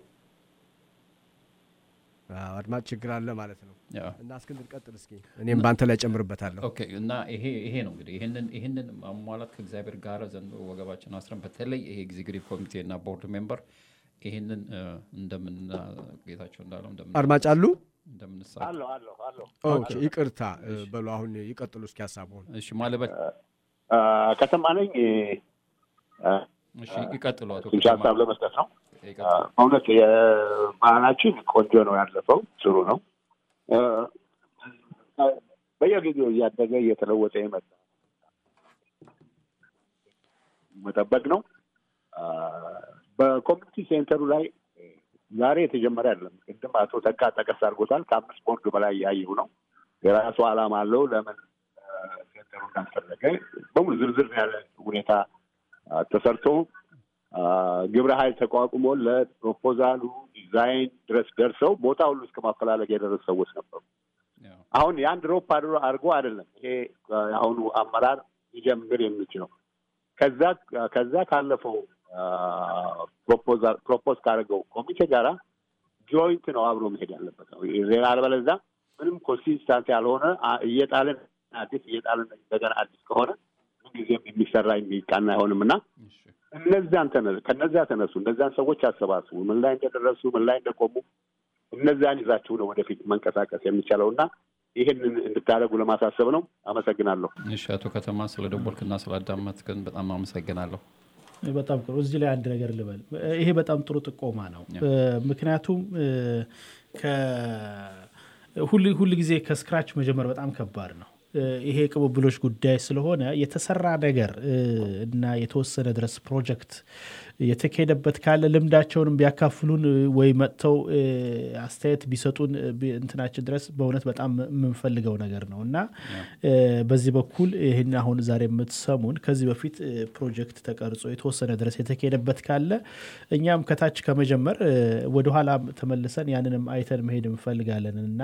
አዎ፣ አድማጭ ችግር አለ ማለት ነው። ያው። እና እስክንድር ቀጥል እስኪ፣ እኔም በአንተ ላይ ጨምርበታለሁ። ኦኬ እና ይሄ ይሄ ነው እንግዲህ ይህንን ይህንን ማሟላት ከእግዚአብሔር ጋር ዘንድሮ ወገባችን አስረን በተለይ ይሄ ኤግዚኪቲቭ ኮሚቴ እና ቦርድ ሜምበር ይህንን እንደምና ጌታቸው እንዳለው እንደምን አድማጭ አሉ? እንደምንሳ አለሁ አለሁ አለሁ ኦኬ፣ ይቅርታ እ፣ በሉ አሁን ይቀጥሉ እስኪ ሀሳቡን። እሺ ማለበት ከተማ ነኝ አ፣ እሺ ይቀጥሉ አቶ ትንሽ ከተማ። ሀሳብ ለመስጠት ነው። ይቀጥሉ። በእውነት የባህላችን ቆንጆ ነው ያለፈው፣ ጥሩ ነው። አ፣ በየጊዜው እያደገ እየተለወጠ የመጣ መጠበቅ ነው። አ፣ በኮሚኒቲ ሴንተሩ ላይ ዛሬ የተጀመረ አይደለም። ቅድም አቶ ተካ ጠቀስ አድርጎታል። ከአምስት ቦርድ በላይ ያየው ነው። የራሱ ዓላማ አለው። ለምን አ፣ ሴንተሩ እንዳስፈለገ በሙሉ ዝርዝር ያለ ሁኔታ አ፣ ተሰርቶ አ፣ ግብረ ኃይል ተቋቁሞለት ፕሮፖዛሉ ዲዛይን ድረስ ደርሰው ቦታ ሁሉ እስከ ማፈላለግ የደረሱ ሰዎች ነበሩ። አሁን ያን ድሮፕ አድሮ- አድርጎ አይደለም ይሄ አ፣ የአሁኑ አመራር ሊጀምር የሚችለው ከዛ ከዛ ካለፈው ፕሮፖዛል ፕሮፖዝ ካደረገው ኮሚቴ ጋራ ጆይንት ነው አብሮ መሄድ ያለበት ነው። ሌላ አለበለዚያ ምንም ኮንሲስታንት ያልሆነ አ- እየጣልን አዲስ እየጣልን እንደገና አዲስ ከሆነ ምንጊዜም የሚሰራ የሚቃና አይሆንም እና እነዚያን ተነ ከነዚያ ተነሱ እነዚያን ሰዎች አሰባስቡ። ምን ላይ እንደደረሱ ምን ላይ እንደቆሙ እነዚያን ይዛችሁ ነው ወደፊት መንቀሳቀስ የሚቻለው እና ይህንን እንድታደርጉ ለማሳሰብ ነው። አመሰግናለሁ። እሺ፣ አቶ ከተማ ስለ ደወልክና ስላዳመጥክን በጣም አመሰግናለሁ። በጣም ጥሩ። እዚህ ላይ አንድ ነገር ልበል። ይሄ በጣም ጥሩ ጥቆማ ነው። ምክንያቱም ሁል ጊዜ ከስክራች መጀመር በጣም ከባድ ነው። ይሄ ቅብብሎች ጉዳይ ስለሆነ የተሰራ ነገር እና የተወሰነ ድረስ ፕሮጀክት የተካሄደበት ካለ ልምዳቸውንም ቢያካፍሉን ወይ መጥተው አስተያየት ቢሰጡን እንትናችን ድረስ በእውነት በጣም የምንፈልገው ነገር ነው እና በዚህ በኩል ይህን አሁን ዛሬ የምትሰሙን ከዚህ በፊት ፕሮጀክት ተቀርጾ የተወሰነ ድረስ የተካሄደበት ካለ እኛም ከታች ከመጀመር ወደኋላ ተመልሰን ያንንም አይተን መሄድ እንፈልጋለን እና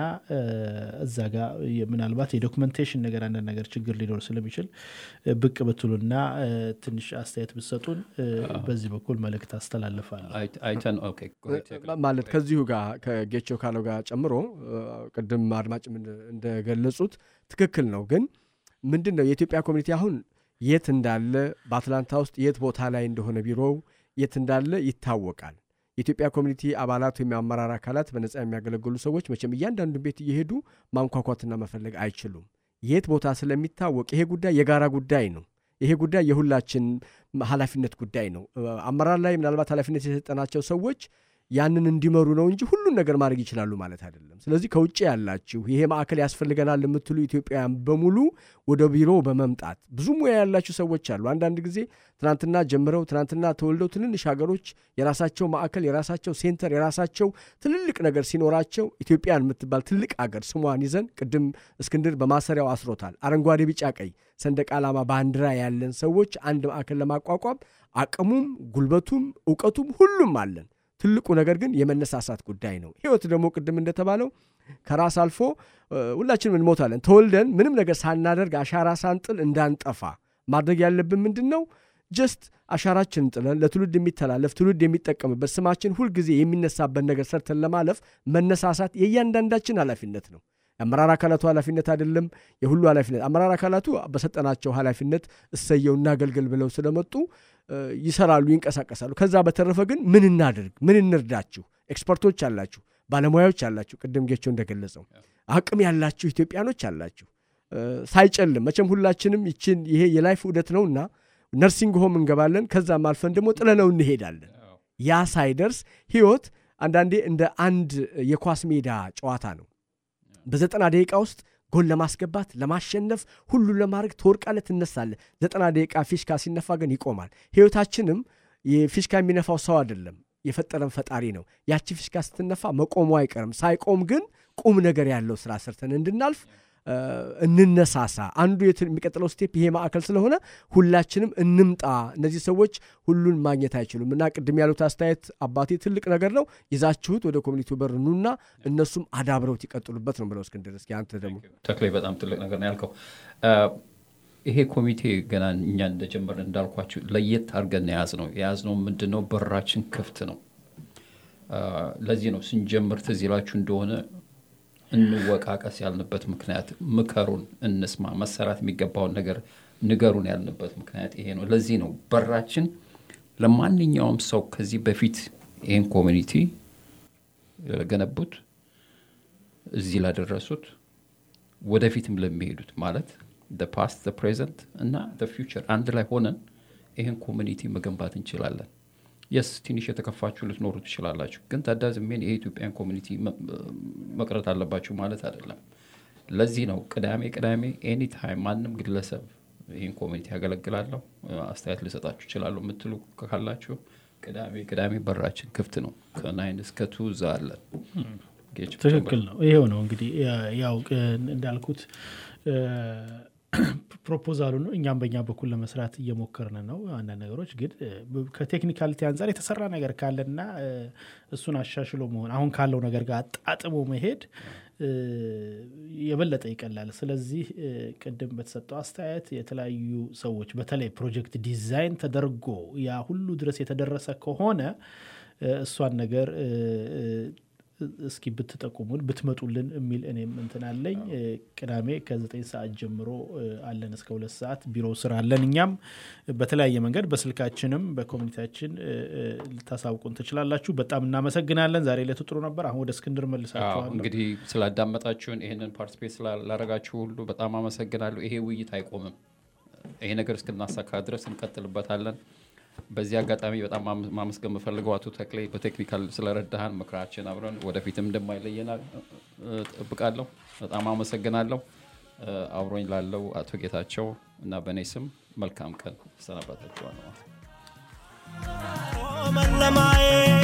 እዛ ጋር ምናልባት የዶክመንቴሽን ነገር አንዳንድ ነገር ችግር ሊኖር ስለሚችል ብቅ ብትሉና ትንሽ አስተያየት ብትሰጡን በዚህ በኩል መልእክት አስተላልፋለሁ። አይተን ኦኬ፣ ማለት ከዚሁ ጋር ከጌቾ ካለው ጋር ጨምሮ ቅድም አድማጭም እንደገለጹት ትክክል ነው። ግን ምንድን ነው የኢትዮጵያ ኮሚኒቲ አሁን የት እንዳለ በአትላንታ ውስጥ የት ቦታ ላይ እንደሆነ ቢሮው የት እንዳለ ይታወቃል። የኢትዮጵያ ኮሚኒቲ አባላት ወይም የአመራር አካላት በነጻ የሚያገለግሉ ሰዎች መቼም እያንዳንዱ ቤት እየሄዱ ማንኳኳትና መፈለግ አይችሉም። የት ቦታ ስለሚታወቅ ይሄ ጉዳይ የጋራ ጉዳይ ነው። ይሄ ጉዳይ የሁላችን ኃላፊነት ጉዳይ ነው። አመራር ላይ ምናልባት ኃላፊነት የሰጠናቸው ሰዎች ያንን እንዲመሩ ነው እንጂ ሁሉን ነገር ማድረግ ይችላሉ ማለት አይደለም። ስለዚህ ከውጭ ያላችሁ ይሄ ማዕከል ያስፈልገናል የምትሉ ኢትዮጵያውያን በሙሉ ወደ ቢሮ በመምጣት ብዙ ሙያ ያላችሁ ሰዎች አሉ። አንዳንድ ጊዜ ትናንትና ጀምረው ትናንትና ተወልደው ትንንሽ ሀገሮች የራሳቸው ማዕከል፣ የራሳቸው ሴንተር፣ የራሳቸው ትልልቅ ነገር ሲኖራቸው ኢትዮጵያን የምትባል ትልቅ አገር ስሟን ይዘን ቅድም እስክንድር በማሰሪያው አስሮታል። አረንጓዴ፣ ቢጫ፣ ቀይ ሰንደቅ ዓላማ ባንዲራ ያለን ሰዎች አንድ ማዕከል ለማቋቋም አቅሙም ጉልበቱም እውቀቱም ሁሉም አለን። ትልቁ ነገር ግን የመነሳሳት ጉዳይ ነው። ህይወት ደግሞ ቅድም እንደተባለው ከራስ አልፎ ሁላችንም እንሞታለን። ተወልደን ምንም ነገር ሳናደርግ አሻራ ሳንጥል እንዳንጠፋ ማድረግ ያለብን ምንድን ነው? ጀስት አሻራችንን ጥለን ለትውልድ የሚተላለፍ ትውልድ የሚጠቀምበት ስማችን ሁልጊዜ የሚነሳበት ነገር ሰርተን ለማለፍ መነሳሳት የእያንዳንዳችን ኃላፊነት ነው። የአመራር አካላቱ ኃላፊነት አይደለም፣ የሁሉ ኃላፊነት። አመራር አካላቱ በሰጠናቸው ኃላፊነት እሰየው እናገልግል ብለው ስለመጡ ይሰራሉ፣ ይንቀሳቀሳሉ። ከዛ በተረፈ ግን ምን እናድርግ፣ ምን እንርዳችሁ? ኤክስፐርቶች አላችሁ፣ ባለሙያዎች አላችሁ። ቅድም ጌቸው እንደገለጸው አቅም ያላችሁ ኢትዮጵያኖች አላችሁ። ሳይጨልም መቼም ሁላችንም ይችን ይሄ የላይፍ ውደት ነውና ነርሲንግ ሆም እንገባለን። ከዛም አልፈን ደግሞ ጥለነው እንሄዳለን። ያ ሳይደርስ ህይወት አንዳንዴ እንደ አንድ የኳስ ሜዳ ጨዋታ ነው። በዘጠና ደቂቃ ውስጥ ጎል ለማስገባት ለማሸነፍ ሁሉን ለማድረግ ትወርቃለህ፣ ትነሳለህ። ዘጠና ደቂቃ ፊሽካ ሲነፋ ግን ይቆማል። ህይወታችንም የፊሽካ የሚነፋው ሰው አይደለም፣ የፈጠረን ፈጣሪ ነው። ያቺ ፊሽካ ስትነፋ መቆሙ አይቀርም። ሳይቆም ግን ቁም ነገር ያለው ስራ ሰርተን እንድናልፍ እንነሳሳ። አንዱ የሚቀጥለው ስቴፕ ይሄ ማዕከል ስለሆነ ሁላችንም እንምጣ። እነዚህ ሰዎች ሁሉን ማግኘት አይችሉም እና ቅድም ያሉት አስተያየት አባቴ ትልቅ ነገር ነው። ይዛችሁት ወደ ኮሚኒቲው በር ኑና እነሱም አዳብረውት ይቀጥሉበት ነው ብለው እስክንድር፣ እስኪ አንተ ደግሞ ተክሌ በጣም ትልቅ ነገር ነው ያልከው። ይሄ ኮሚቴ ገና እኛ እንደጀመርን እንዳልኳችሁ ለየት አድርገን የያዝ ነው የያዝ ነው ምንድን ነው በራችን ክፍት ነው። ለዚህ ነው ስንጀምር ትዝ ይላችሁ እንደሆነ እንወቃቀስ ያልንበት ምክንያት ምከሩን፣ እንስማ፣ መሰራት የሚገባውን ነገር ንገሩን ያልንበት ምክንያት ይሄ ነው። ለዚህ ነው በራችን ለማንኛውም ሰው ከዚህ በፊት ይህን ኮሚኒቲ ለገነቡት፣ እዚህ ላደረሱት፣ ወደፊትም ለሚሄዱት ማለት ፓስት ፕሬዘንት እና ፊውቸር አንድ ላይ ሆነን ይህን ኮሚኒቲ መገንባት እንችላለን። የስ ትንሽ የተከፋችሁ ልትኖሩ ትችላላችሁ፣ ግን ታዳዝሜን የኢትዮጵያን ኮሚኒቲ መቅረት አለባችሁ ማለት አይደለም። ለዚህ ነው ቅዳሜ ቅዳሜ ኤኒታይም ማንም ግለሰብ ይህን ኮሚኒቲ ያገለግላለሁ አስተያየት ልሰጣችሁ ይችላሉ የምትሉ ካላችሁ ቅዳሜ ቅዳሜ በራችን ክፍት ነው። ከናይን እስከ ቱ እዛ አለን። ትክክል ነው። ይሄው ነው እንግዲህ ያው እንዳልኩት ፕሮፖዛሉ ነው። እኛም በእኛ በኩል ለመስራት እየሞከርን ነው። አንዳንድ ነገሮች ግን እ፣ ከቴክኒካሊቲ አንጻር የተሰራ ነገር ካለና እ፣ እሱን አሻሽሎ መሆን አሁን ካለው ነገር ጋር አጣጥሞ መሄድ እ፣ የበለጠ ይቀላል። ስለዚህ እ፣ ቅድም በተሰጠው አስተያየት የተለያዩ ሰዎች በተለይ ፕሮጀክት ዲዛይን ተደርጎ ያ ሁሉ ድረስ የተደረሰ ከሆነ እ፣ እሷን ነገር እ፣ እ፣ እስኪ ብትጠቁሙን ብትመጡልን የሚል እኔም እንትን አለኝ። እ፣ ቅዳሜ ከዘጠኝ ሰዓት ጀምሮ እ፣ አለን እስከ ሁለት ሰዓት ቢሮ ስራ አለን። እኛም በተለያየ መንገድ በስልካችንም በኮሚኒቲያችን እ፣ እ፣ ልታሳውቁን ትችላላችሁ። በጣም እናመሰግናለን። ዛሬ ዕለቱ ጥሩ ነበር። አሁን ወደ እስክንድር አዎ፣ መልሳችኋለሁ። እንግዲህ ስላዳመጣችሁን ይህንን ፓርቲስፔት ስላላረጋችሁ ሁሉ በጣም አመሰግናለሁ። ይሄ ውይይት አይቆምም። ይሄ ነገር እስክናሳካ ድረስ እንቀጥልበታለን። በዚህ አጋጣሚ በጣም ማመ- ማመስገን የምፈልገው አቶ ተክሌ በቴክኒካል ስለረዳሃን ምክራችን አብረን ወደፊትም እንደማይለየን እ፣ ጠብቃለሁ። በጣም አመሰግናለሁ። እ፣ አብሮኝ ላለው አቶ ጌታቸው እና በእኔ ስም መልካም ቀን ሰናባታችኋል። መለማዬ